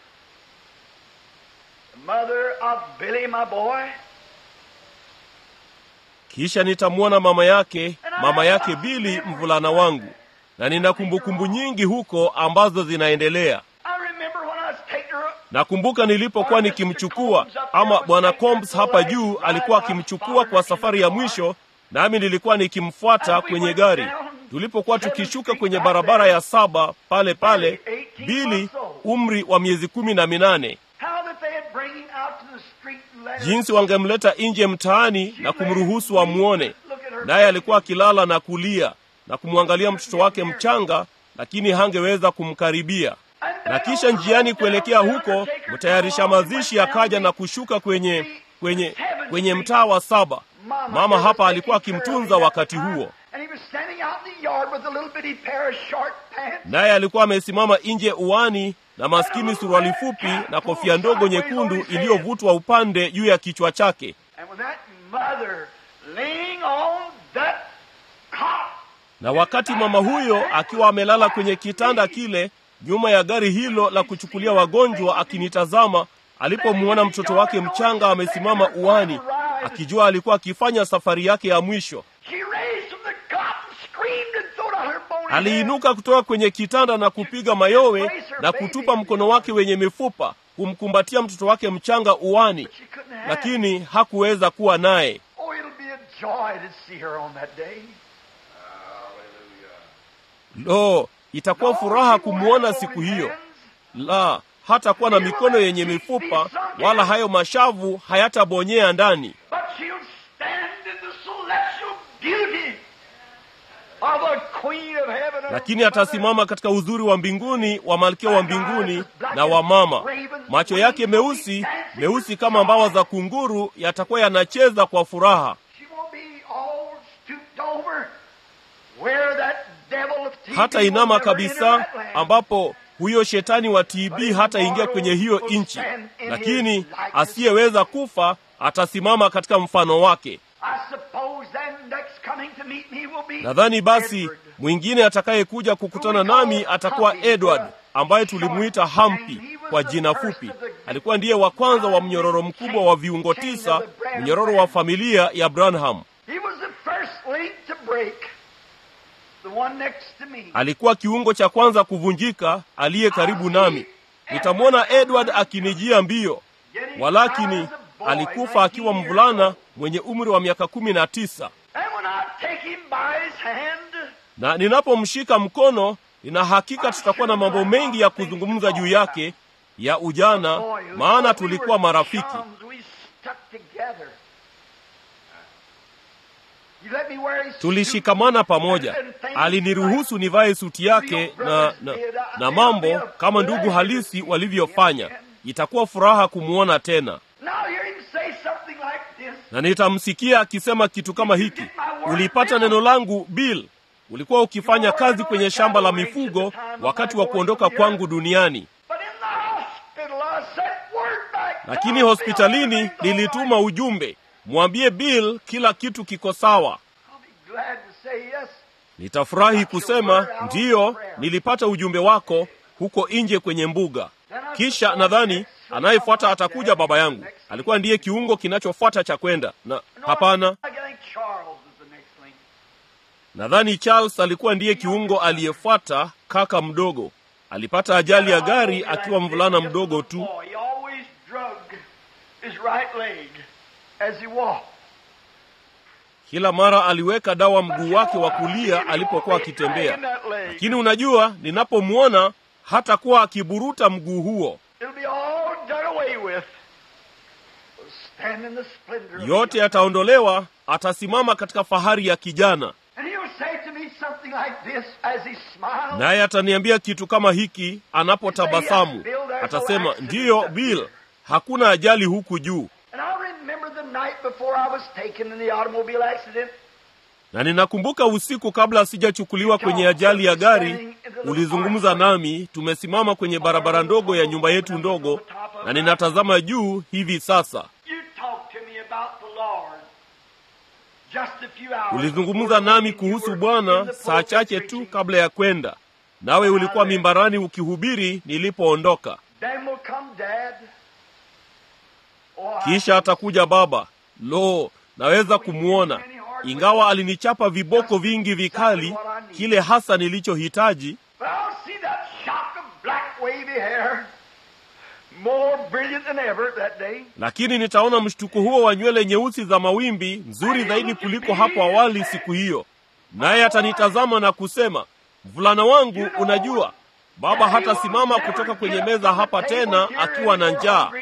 The mother of Billy, my boy. kisha nitamwona mama yake mama yake bili mvulana wangu na nina kumbukumbu nyingi huko ambazo zinaendelea I remember when I was taking her nakumbuka nilipokuwa nikimchukua ama bwana combs hapa juu alikuwa akimchukua kwa safari ya mwisho nami nilikuwa nikimfuata kwenye gari tulipokuwa tukishuka kwenye barabara ya saba pale pale bili umri wa miezi kumi na minane how that they had bring him out to the street and let her jinsi wangemleta nje mtaani na kumruhusu amwone naye alikuwa akilala na kulia na kumwangalia mtoto wake mchanga lakini hangeweza kumkaribia na kisha njiani kuelekea huko mtayarisha mazishi akaja na kushuka kwenye kwenye kwenye mtaa wa saba mama hapa alikuwa akimtunza wakati huo And he was standing out in the yard with a little bitty pair of short pants. naye alikuwa amesimama nje uani na maskini suruali fupi na kofia ndogo nyekundu iliyovutwa upande juu ya kichwa chake And with that mother laying on that cot, na wakati mama huyo akiwa amelala kwenye kitanda kile nyuma ya gari hilo la kuchukulia wagonjwa akinitazama alipomwona mtoto wake mchanga amesimama uani akijua alikuwa akifanya safari yake ya mwisho she raised from the cot and screamed and throwed out her bone aliinuka kutoka kwenye kitanda na kupiga mayowe na kutupa mkono wake wenye mifupa kumkumbatia mtoto wake mchanga uwani, But she couldn't have. lakini hakuweza kuwa naye. Oh, it'll be a joy to see her on that day. Lo, itakuwa furaha kumwona siku hiyo. La, hatakuwa na mikono yenye mifupa, wala hayo mashavu hayatabonyea ndani, But she'll stand in the celestial beauty of a queen of heaven. her lakini mother. atasimama katika uzuri wa mbinguni wa malkia wa mbinguni na wa mama. Macho yake meusi meusi kama mbawa za kunguru yatakuwa yanacheza kwa furaha. She won't be all stooped over where that devil of TB hata will inama never kabisa, enter that land. ambapo huyo shetani wa TB hataingia kwenye hiyo nchi, lakini asiyeweza kufa atasimama katika mfano wake. I suppose then next coming to meet me will be Nadhani basi Edward. mwingine atakayekuja kukutana nami atakuwa Edward ambaye tulimuita Hampi kwa jina fupi. Alikuwa ndiye wa kwanza wa mnyororo mkubwa wa viungo tisa, mnyororo wa familia ya Branham. He was the first link to break. The one next to me. Alikuwa kiungo cha kwanza kuvunjika, aliye karibu nami. Nitamwona Edward akinijia mbio, Getting walakini out as a boy, alikufa akiwa 19 years mvulana old. mwenye umri wa miaka kumi na tisa. And when I take him by his hand, Na ninapomshika mkono, nina hakika tutakuwa na mambo mengi ya kuzungumza juu yake ya ujana, boy, who maana thought we tulikuwa were marafiki. chums, we stuck together. You let me wear his suit. Tulishikamana pamoja, aliniruhusu nivae suti yake na, na, na mambo kama ndugu halisi walivyofanya. Itakuwa furaha kumwona tena, Now hear him say something like this. na nitamsikia akisema kitu kama hiki: ulipata neno langu Bill, ulikuwa ukifanya kazi kwenye shamba la mifugo wakati wa kuondoka kwangu duniani, But in the hospital, I sent word back. lakini "Tell hospitalini Bill everything's all nilituma right." ujumbe, mwambie Bill kila kitu kiko sawa. I'll be glad to say yes. Nitafurahi kusema ndiyo, nilipata ujumbe wako huko nje kwenye mbuga. Kisha nadhani anayefuata atakuja baba yangu. Alikuwa ndiye kiungo kinachofuata cha kwenda na No, hapana, I think Charles is the next link. nadhani Charles alikuwa ndiye kiungo aliyefuata. Kaka mdogo alipata ajali ya gari akiwa mvulana mdogo tu. He always drug his right leg as he walked. Kila mara aliweka dawa mguu wake wa kulia alipokuwa akitembea, lakini unajua, ninapomwona hatakuwa akiburuta mguu huo. It'll be all done away with. We'll stand in the splendor of yote youth. yataondolewa, atasimama katika fahari ya kijana, And he'll say to me something like this as he smiles. naye ataniambia kitu kama hiki anapotabasamu. Atasema, ndiyo Bill, hakuna ajali huku juu. And I remember the night before I was taken in the automobile accident. Na ninakumbuka usiku kabla sijachukuliwa kwenye ajali ya gari, ulizungumza nami, tumesimama kwenye barabara ndogo ya nyumba yetu ndogo, na ninatazama juu hivi sasa. You talked to me about the Lord. Just a few hours Ulizungumza before nami you kuhusu were Bwana in the saa pulpit chache tu preaching. kabla ya kwenda, nawe ulikuwa mimbarani ukihubiri nilipoondoka. Then will come Dad. Oh, I- Kisha atakuja baba. Lo, naweza kumwona, ingawa alinichapa viboko vingi vikali, kile hasa nilichohitaji. But I'll see that shock of black wavy hair, more brilliant than ever that day. Lakini nitaona mshtuko huo wa nywele nyeusi za mawimbi, nzuri zaidi kuliko hapo awali siku hiyo. Naye atanitazama na kusema, mvulana wangu, unajua baba hatasimama kutoka kwenye meza hapa tena akiwa na njaa,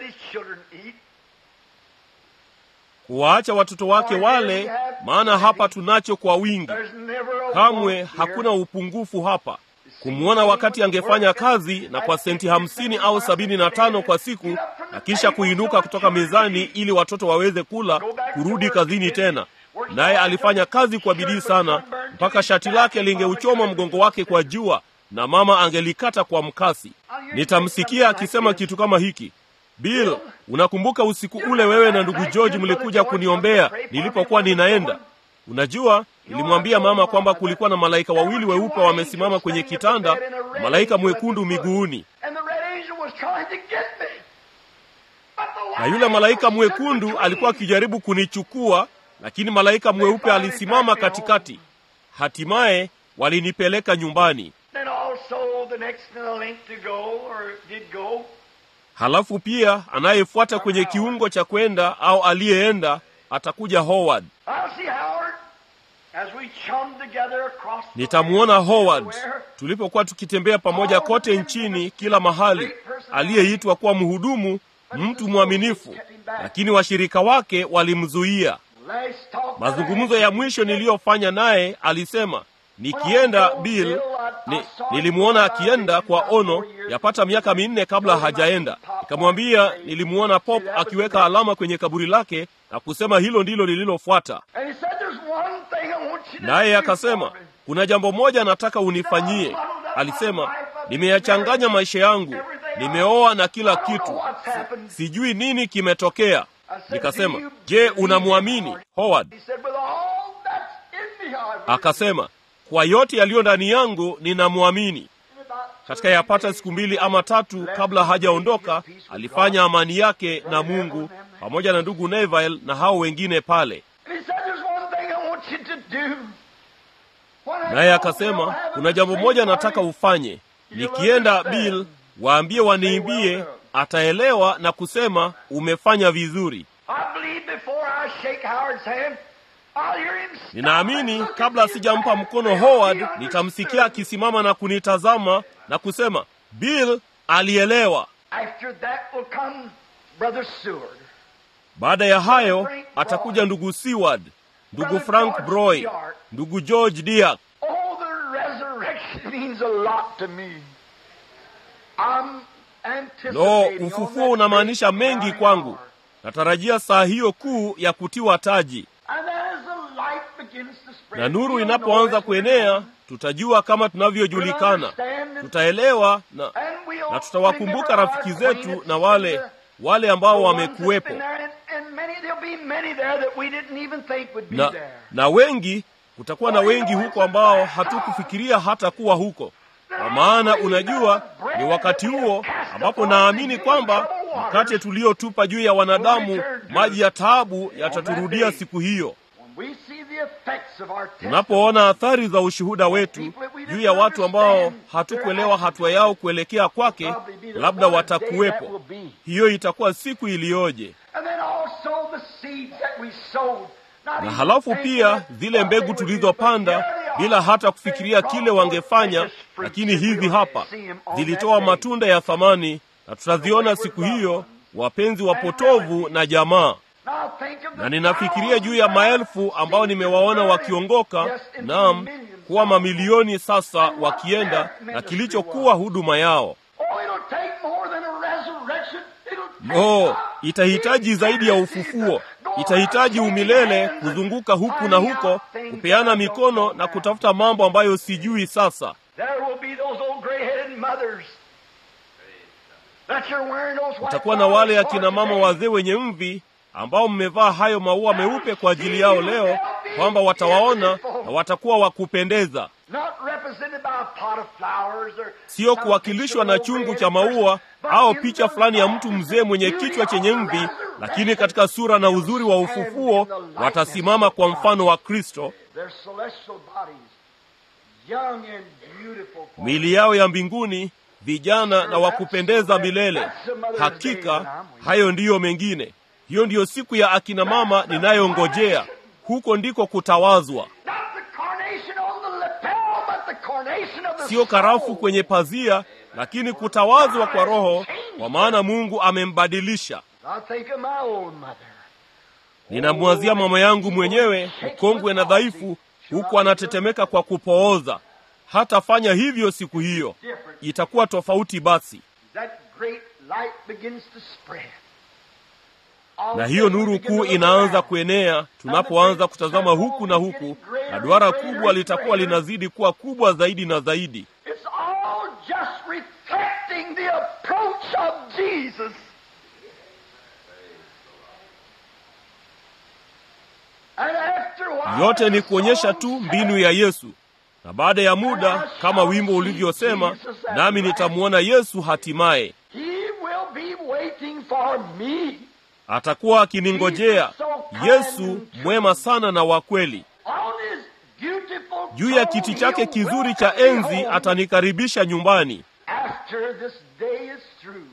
kuwaacha watoto wake wale, maana hapa tunacho kwa wingi. Kamwe hakuna upungufu hapa. Kumwona wakati angefanya kazi na kwa senti hamsini au sabini na tano kwa siku, na kisha kuinuka kutoka mezani ili watoto waweze kula, kurudi kazini tena. Naye alifanya kazi kwa bidii sana, mpaka shati lake lingeuchoma mgongo wake kwa jua, na mama angelikata kwa mkasi. Nitamsikia akisema kitu kama hiki, Bill, unakumbuka usiku ule wewe na ndugu George mlikuja kuniombea nilipokuwa ninaenda? Unajua, nilimwambia mama kwamba kulikuwa na malaika wawili weupe wamesimama kwenye kitanda na malaika mwekundu miguuni, na yule malaika mwekundu alikuwa akijaribu kunichukua, lakini malaika mweupe alisimama katikati. Hatimaye walinipeleka nyumbani Then also the next in the link to go or did go halafu pia anayefuata kwenye kiungo cha kwenda au aliyeenda atakuja howard I'll see Howard as we chum together across the nitamwona land, howard everywhere. tulipokuwa tukitembea pamoja kote nchini kila mahali aliyeitwa kuwa mhudumu mtu mwaminifu lakini washirika wake walimzuia Last talk mazungumzo ya mwisho niliyofanya naye alisema nikienda bill ni, nilimwona akienda kwa ono yapata miaka minne kabla hajaenda nikamwambia nilimwona pop akiweka alama kwenye kaburi lake na kusema hilo ndilo lililofuata And he said, "There's one thing I want you to naye do akasema for me." kuna jambo moja nataka unifanyie alisema nimeyachanganya maisha yangu nimeoa na kila kitu sijui nini kimetokea nikasema je unamwamini howard He said, "With all that's in me, I really akasema kwa yote yaliyo ndani yangu ninamwamini katika yapata siku mbili ama tatu kabla hajaondoka alifanya amani yake na mungu pamoja na ndugu neville na hao wengine pale And he said, "There's one thing I want you to do." When I naye go, akasema we'll have kuna a jambo sing moja party." nataka ufanye nikienda bill waambie waniimbie ataelewa na kusema umefanya vizuri I believe before I shake Howard's hand, I'll hear him stop ninaamini and look kabla at you sijampa back. mkono howard nitamsikia akisimama na kunitazama na kusema bill alielewa After that will come Brother Seward. baada ya hayo atakuja ndugu seward ndugu frank broy ndugu george diak Oh, the resurrection means a lot to me. I'm anticipating lo on ufufuo that unamaanisha great mengi crowning kwangu hour. natarajia saa hiyo kuu ya kutiwa taji And as the light begins to spread, na nuru we'll inapoanza know it's kuenea tutajua kama tunavyojulikana tutaelewa na, And we'll na tutawakumbuka remember rafiki our zetu acquaintance na wale and the- wale ambao the ones that's wamekuwepo been there, and- and many- there'll be many there that we didn't even think would be na, there. na wengi kutakuwa na wengi huko ambao hatukufikiria hata kuwa huko kwa maana unajua ni wakati huo ambapo naamini kwamba mkate tuliotupa juu ya wanadamu maji ya taabu yataturudia siku hiyo When we see the effects of our tunapoona athari za ushuhuda wetu juu ya watu ambao hatukuelewa hatua yao kuelekea kwake labda watakuwepo hiyo itakuwa siku iliyoje And then also the seeds that we sowed. Not na even halafu thinking pia of zile what mbegu they would do, tulizopanda but there they bila are. hata kufikiria They kile brought wangefanya forth precious fruits lakini and hivi we'll hapa see 'em on zilitoa that day. matunda ya thamani na tutaziona siku hiyo wapenzi wapotovu na jamaa Now think of the na ninafikiria juu ya maelfu ambao nimewaona wakiongoka naam kuwa mamilioni sasa wakienda na kilichokuwa huduma yao Oh, it'll take more than a resurrection. It'll take no a itahitaji zaidi ya ufufuo itahitaji umilele kuzunguka huku na huko kupeana mikono na kutafuta mambo ambayo sijui sasa There will be those old gray-headed mothers that you're wearing those white utakuwa na wale flowers for akina mama today. wazee wenye mvi ambao mmevaa hayo maua meupe kwa ajili yao leo kwamba watawaona na watakuwa wa kupendeza Not represented by a pot of flowers or sio some kuwakilishwa na picture of chungu a cha red maua person, but au in picha the fulani ya mtu mzee mwenye beauty kichwa of chenye the mvi resurrection, lakini katika sura na uzuri wa ufufuo watasimama kwa mfano wa kristo Their celestial bodies, young and beautiful. for miili yao ya mbinguni vijana na wakupendeza milele hakika hayo ndiyo mengine hiyo ndiyo siku ya akina mama ninayongojea huko ndiko kutawazwa Not the carnation on the lapel, but the carnation of the sio karafu soul. kwenye pazia lakini kutawazwa kwa roho kwa maana mungu amembadilisha I think of my old mother. ninamwazia mama yangu mwenyewe mkongwe na dhaifu huku anatetemeka kwa kupooza hatafanya hivyo siku hiyo itakuwa tofauti basi That great light begins to spread. na hiyo nuru kuu inaanza kuenea tunapoanza kutazama huku na huku na duara kubwa litakuwa linazidi kuwa kubwa zaidi na zaidi It's all just reflecting the approach of Jesus. And after a while, yote ni kuonyesha tu mbinu ya yesu na baada ya muda kama wimbo ulivyosema nami nitamwona yesu hatimaye He will be waiting for me atakuwa akiningojea yesu mwema sana na wa kweli on his beautiful juu ya kiti chake kizuri cha enzi atanikaribisha nyumbani after this day is through.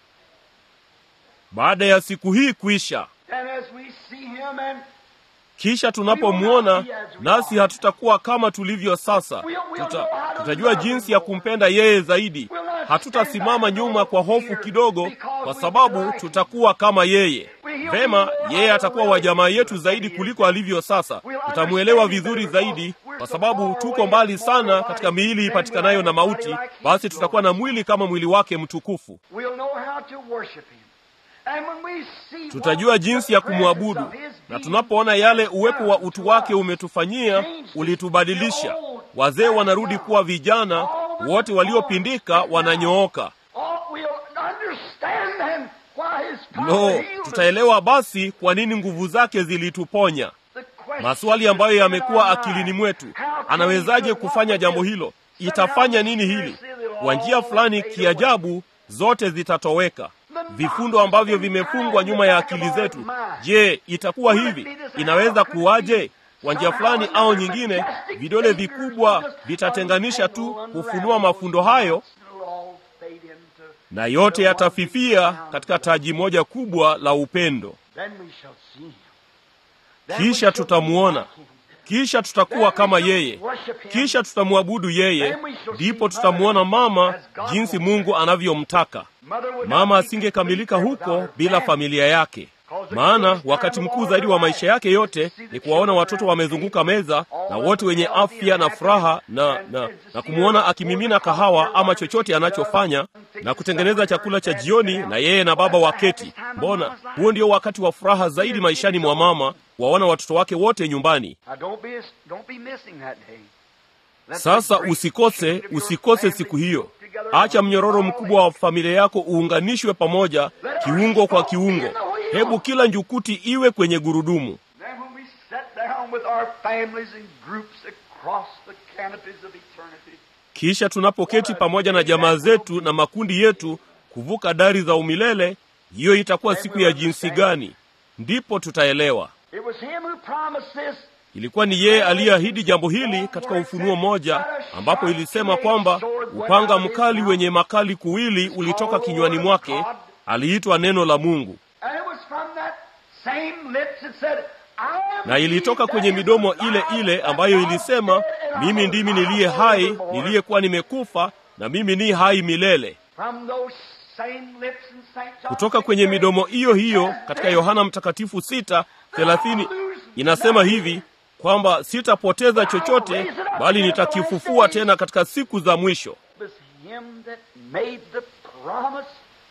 baada ya siku hii kuisha And as we see him and kisha tunapomwona nasi hatutakuwa kama tulivyo sasa Tuta, tutajua jinsi ya kumpenda yeye zaidi hatutasimama nyuma kwa hofu kidogo kwa sababu tutakuwa kama yeye vema yeye atakuwa wa jamaa yetu zaidi kuliko alivyo sasa tutamwelewa vizuri zaidi kwa sababu tuko mbali sana katika miili ipatikanayo na mauti basi tutakuwa na mwili kama mwili wake mtukufu we'll know how to worship him. And when we see tutajua what jinsi the ya presence kumwabudu of his na being tunapoona yale uwepo wa done utu to wake us, umetufanyia ulitubadilisha wazee wanarudi kuwa vijana wote waliopindika wananyooka Oh, we'll understand then why his power no healed us. tutaelewa basi kwa nini nguvu zake zilituponya The question maswali ambayo in yamekuwa our akilini mind, mwetu how can anawezaje he kufanya jambo hilo itafanya nini hili kwa njia fulani kiajabu zote zitatoweka vifundo ambavyo vimefungwa nyuma ya akili zetu je itakuwa hivi inaweza kuwaje kwa njia fulani au nyingine vidole vikubwa vitatenganisha tu kufunua mafundo hayo It'll all fade into na yote yatafifia katika taji moja kubwa la upendo Then we shall see him. Then we kisha shall be tutamuona like him. kisha tutakuwa kama yeye kisha tutamwabudu yeye ndipo tutamuona mama jinsi mungu anavyomtaka Mother would mama not be asingekamilika complete huko without her bila family. familia yake maana wakati mkuu zaidi wa maisha yake yote ni kuwaona watoto wamezunguka meza na wote wenye afya na furaha na, na, na kumwona akimimina kahawa ama chochote anachofanya na kutengeneza chakula cha jioni na yeye na baba waketi mbona huo ndio wakati wa furaha zaidi maishani mwa mama waona watoto wake wote nyumbani Now, don't be, don't be missing that day. Let sasa the great usikose chain of your usikose family siku hiyo hooked together acha on mnyororo all mkubwa wa familia yako uunganishwe pamoja kiungo kwa kiungo hebu kila njukuti iwe kwenye gurudumu Then when we sat down with our families in groups across the canopies of eternity, kisha tunapoketi pamoja na jamaa zetu na makundi yetu kuvuka dari za umilele hiyo itakuwa siku ya jinsi gani ndipo tutaelewa it was him who promised this. ilikuwa ni yeye aliyeahidi jambo hili katika ufunuo moja ambapo ilisema kwamba upanga mkali wenye makali kuwili ulitoka kinywani mwake aliitwa neno la mungu And it was from that same lips that said, I am na ilitoka he kwenye that midomo is ile alive, ile that ambayo God ilisema said, and I mimi will ndimi live niliye hai forevermore." niliyekuwa nimekufa na mimi ni hai milele From those same lips in Saint John kutoka kwenye 6:30, midomo hiyo hiyo it says katika this, Yohana Mtakatifu sita thelathini inasema hivi kwamba sitapoteza chochote bali nitakifufua tena katika siku za mwisho. It was him that made the promise.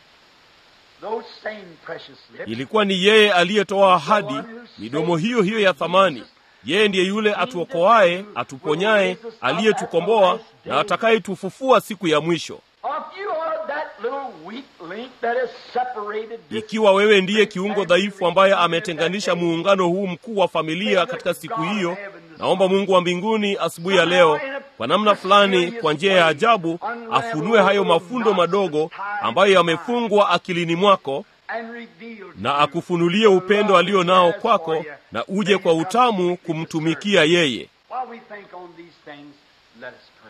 Those same precious lips. Ilikuwa ni yeye aliyetoa ahadi, midomo hiyo hiyo ya thamani. Yeye ndiye yule atuokoaye, atuponyaye, aliyetukomboa na atakayetufufua siku ya mwisho. If you are that little weak link that has separated this Ikiwa wewe ndiye kiungo dhaifu ambaye ametenganisha muungano huu mkuu wa familia katika siku hiyo, naomba Mungu wa mbinguni asubuhi ya leo, kwa namna fulani, kwa njia ya ajabu, afunue hayo mafundo madogo ambayo yamefungwa akilini mwako and reveal na akufunulie upendo alio nao kwako, na uje kwa utamu kumtumikia yeye. While we think on these things, let us pray.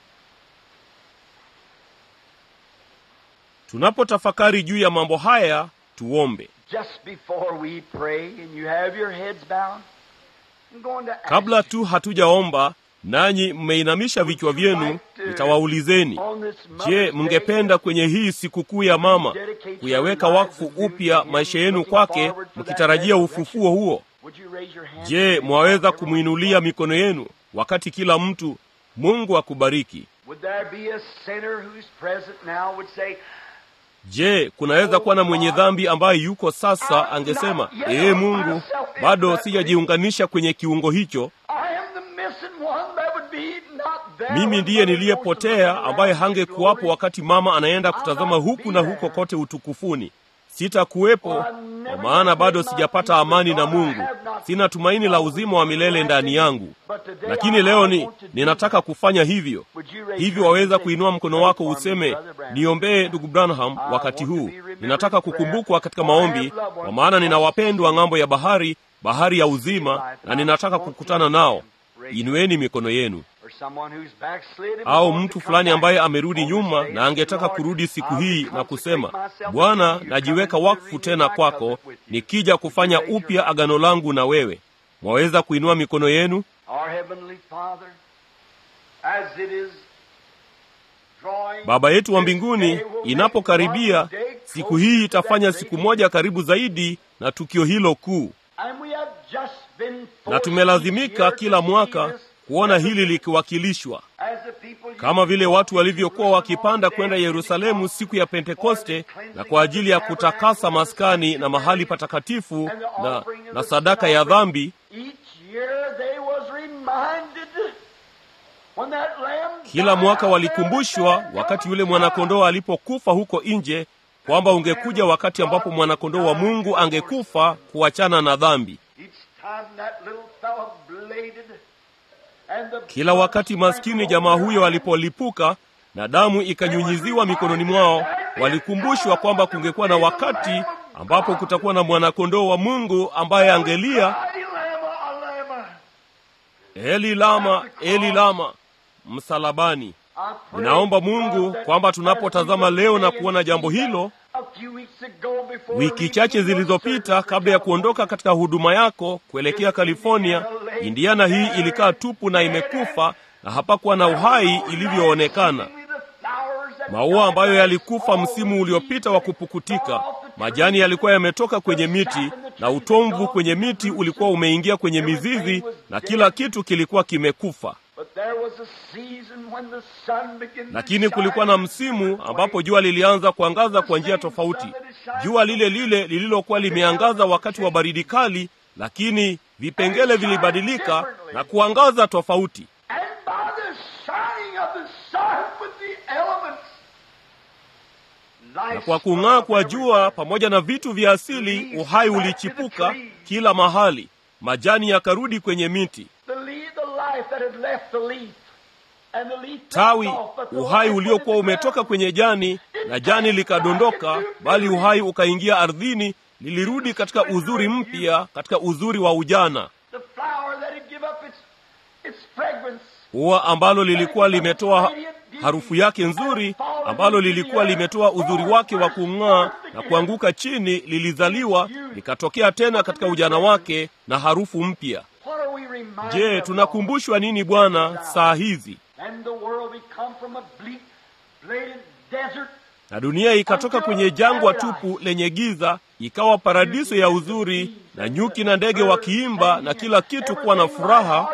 Tunapotafakari juu ya mambo haya, tuombe. Just before we pray and you have your heads bowed, I'm going to ask Kabla tu hatujaomba nanyi mmeinamisha vichwa vyenu, nitawaulizeni, on this je, Mother's mngependa kwenye hii sikukuu ya mama kuyaweka wakfu upya maisha yenu kwake, mkitarajia ufufuo huo? Would you raise your hand? Je, mwaweza kumwinulia mikono yenu wakati kila mtu? Mungu akubariki. Would there be a sinner who's present now would say, Je, kunaweza kuwa na mwenye dhambi ambaye yuko sasa angesema, ee Mungu, bado sijajiunganisha kwenye kiungo hicho, I am the missing one that would be not there. mimi when ndiye Mother niliyepotea goes to ambaye the hangekuwapo glory. wakati mama anaenda kutazama huku na huko kote utukufuni. Sitakuwepo kwa maana bado sijapata amani na Mungu, sina tumaini la uzima wa milele ndani yangu. Lakini leo ni ninataka kufanya hivyo. Hivyo waweza kuinua mkono wako useme, niombee ndugu Branham wakati huu. Ninataka kukumbukwa katika maombi, kwa maana nina wapendwa ng'ambo ya bahari, bahari ya uzima, na ninataka kukutana nao. Inueni mikono yenu. au mtu fulani ambaye amerudi nyuma na angetaka kurudi siku hii na kusema, Bwana, najiweka wakfu tena kwako, nikija kufanya upya agano langu na wewe. Mwaweza kuinua mikono yenu. Baba yetu wa mbinguni, inapokaribia siku hii, itafanya siku moja karibu zaidi na tukio hilo kuu, na tumelazimika kila mwaka kuona hili likiwakilishwa kama vile watu walivyokuwa wakipanda kwenda Yerusalemu siku ya Pentekoste na kwa ajili ya kutakasa maskani na mahali patakatifu na, na sadaka ya dhambi. Kila mwaka walikumbushwa wakati yule mwanakondoo alipokufa huko nje kwamba ungekuja wakati ambapo mwanakondoo wa Mungu angekufa kuachana na dhambi. Kila wakati maskini jamaa huyo alipolipuka na damu ikanyunyiziwa mikononi mwao, walikumbushwa kwamba kungekuwa na wakati ambapo kutakuwa na mwanakondoo wa Mungu ambaye angelia, Eli lama, Eli lama, msalabani. Ninaomba Mungu kwamba tunapotazama leo na kuona jambo hilo wiki chache zilizopita kabla ya kuondoka katika huduma yako kuelekea California, Indiana hii ilikaa tupu na imekufa na hapakuwa na uhai ilivyoonekana. Maua ambayo yalikufa msimu uliopita wa kupukutika, majani yalikuwa yametoka kwenye miti na utomvu kwenye miti ulikuwa umeingia kwenye mizizi na kila kitu kilikuwa kimekufa. Lakini kulikuwa na msimu ambapo jua lilianza kuangaza kwa njia tofauti, jua lile lile lililokuwa limeangaza wakati wa baridi kali, lakini vipengele vilibadilika na kuangaza tofauti. Na kwa kung'aa kwa jua pamoja na vitu vya asili, uhai ulichipuka kila mahali, majani yakarudi kwenye miti tawi uhai uliokuwa umetoka kwenye jani na jani likadondoka, bali uhai ukaingia ardhini, lilirudi katika uzuri mpya, katika uzuri wa ujana. Ua ambalo lilikuwa limetoa harufu yake nzuri, ambalo lilikuwa limetoa uzuri wake wa kung'aa na kuanguka chini, lilizaliwa likatokea tena katika ujana wake na harufu mpya. Je, tunakumbushwa nini Bwana saa hizi? Na dunia ikatoka kwenye jangwa tupu lenye giza, ikawa paradiso ya uzuri, na nyuki na ndege wakiimba, na kila kitu kuwa na furaha,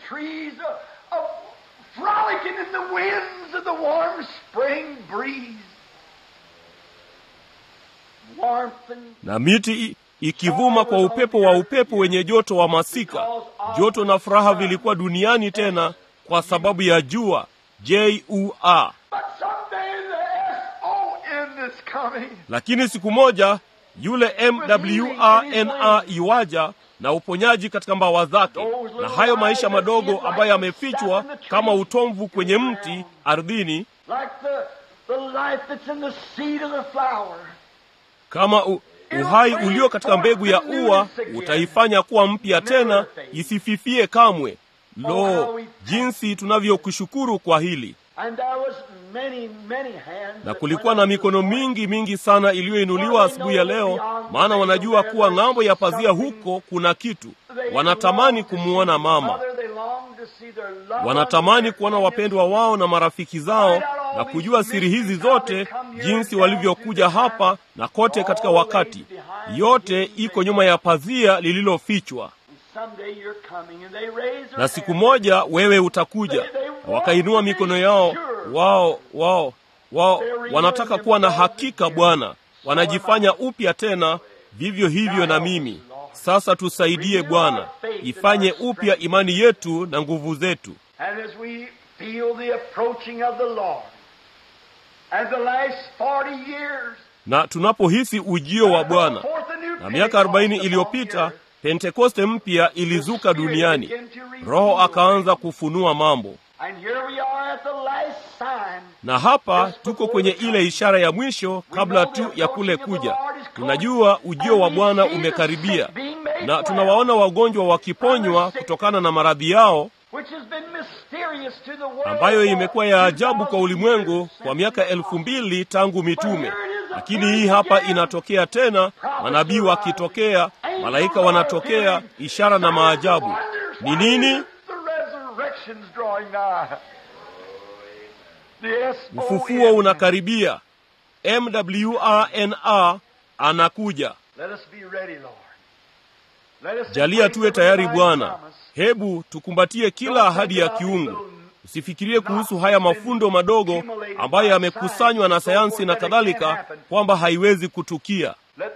na miti ikivuma kwa upepo wa upepo wenye joto wa masika. Joto na furaha vilikuwa duniani tena kwa sababu ya jua jua. Lakini siku moja yule mwana iwaja na uponyaji katika mbawa zake, na hayo maisha madogo ambayo yamefichwa kama utomvu kwenye mti ardhini, kama u uhai ulio katika mbegu ya ua utaifanya kuwa mpya tena, isififie kamwe. Lo, jinsi tunavyokushukuru kwa hili! Na kulikuwa na mikono mingi mingi sana iliyoinuliwa asubuhi ya leo, maana wanajua kuwa ng'ambo ya pazia huko kuna kitu. Wanatamani kumwona mama, wanatamani kuona wapendwa wao na marafiki zao na kujua siri hizi zote, jinsi walivyokuja hapa na kote katika wakati. Yote iko nyuma ya pazia lililofichwa. Na siku moja wewe utakuja, na wakainua mikono yao, wao wao wao wanataka kuwa na hakika. Bwana, wanajifanya upya tena, vivyo hivyo na mimi sasa. Tusaidie Bwana, ifanye upya imani yetu na nguvu zetu na tunapohisi ujio wa Bwana. Na miaka arobaini iliyopita Pentekoste mpya ilizuka duniani, Roho akaanza kufunua mambo, na hapa tuko kwenye ile ishara ya mwisho kabla tu ya kule kuja. Tunajua ujio wa Bwana umekaribia, na tunawaona wagonjwa wakiponywa kutokana na maradhi yao ambayo imekuwa ya ajabu kwa ulimwengu kwa miaka elfu mbili tangu mitume. Lakini hii hapa inatokea tena, manabii wakitokea, malaika wanatokea, ishara na maajabu. Ni nini? Ufufuo unakaribia. MWRNA anakuja. Jalia tuwe tayari Bwana. Hebu tukumbatie kila ahadi ya kiungu. Usifikirie kuhusu haya mafundo madogo ambayo yamekusanywa na sayansi na kadhalika, kwamba haiwezi kutukia.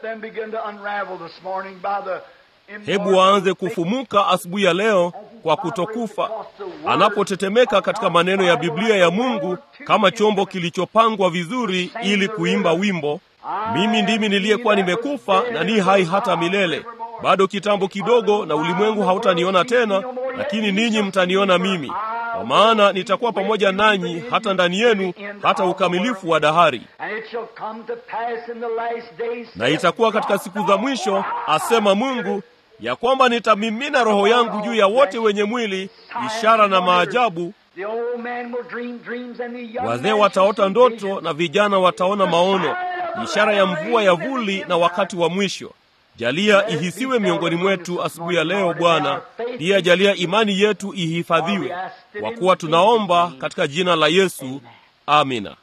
Hebu waanze kufumuka asubuhi ya leo kwa kutokufa, anapotetemeka katika maneno ya Biblia ya Mungu kama chombo kilichopangwa vizuri ili kuimba wimbo, mimi ndimi niliyekuwa nimekufa na ni hai hata milele. Bado kitambo kidogo, na ulimwengu hautaniona tena, lakini ninyi mtaniona mimi, kwa maana nitakuwa pamoja nanyi hata ndani yenu, hata ukamilifu wa dahari. Na itakuwa katika siku za mwisho, asema Mungu, ya kwamba nitamimina Roho yangu juu ya wote wenye mwili, ishara na maajabu. Wazee wataota ndoto na vijana wataona maono, ishara ya mvua ya vuli na wakati wa mwisho. Jalia ihisiwe miongoni mwetu asubuhi ya leo Bwana. Pia jalia imani yetu ihifadhiwe, kwa kuwa tunaomba katika jina la Yesu, amina.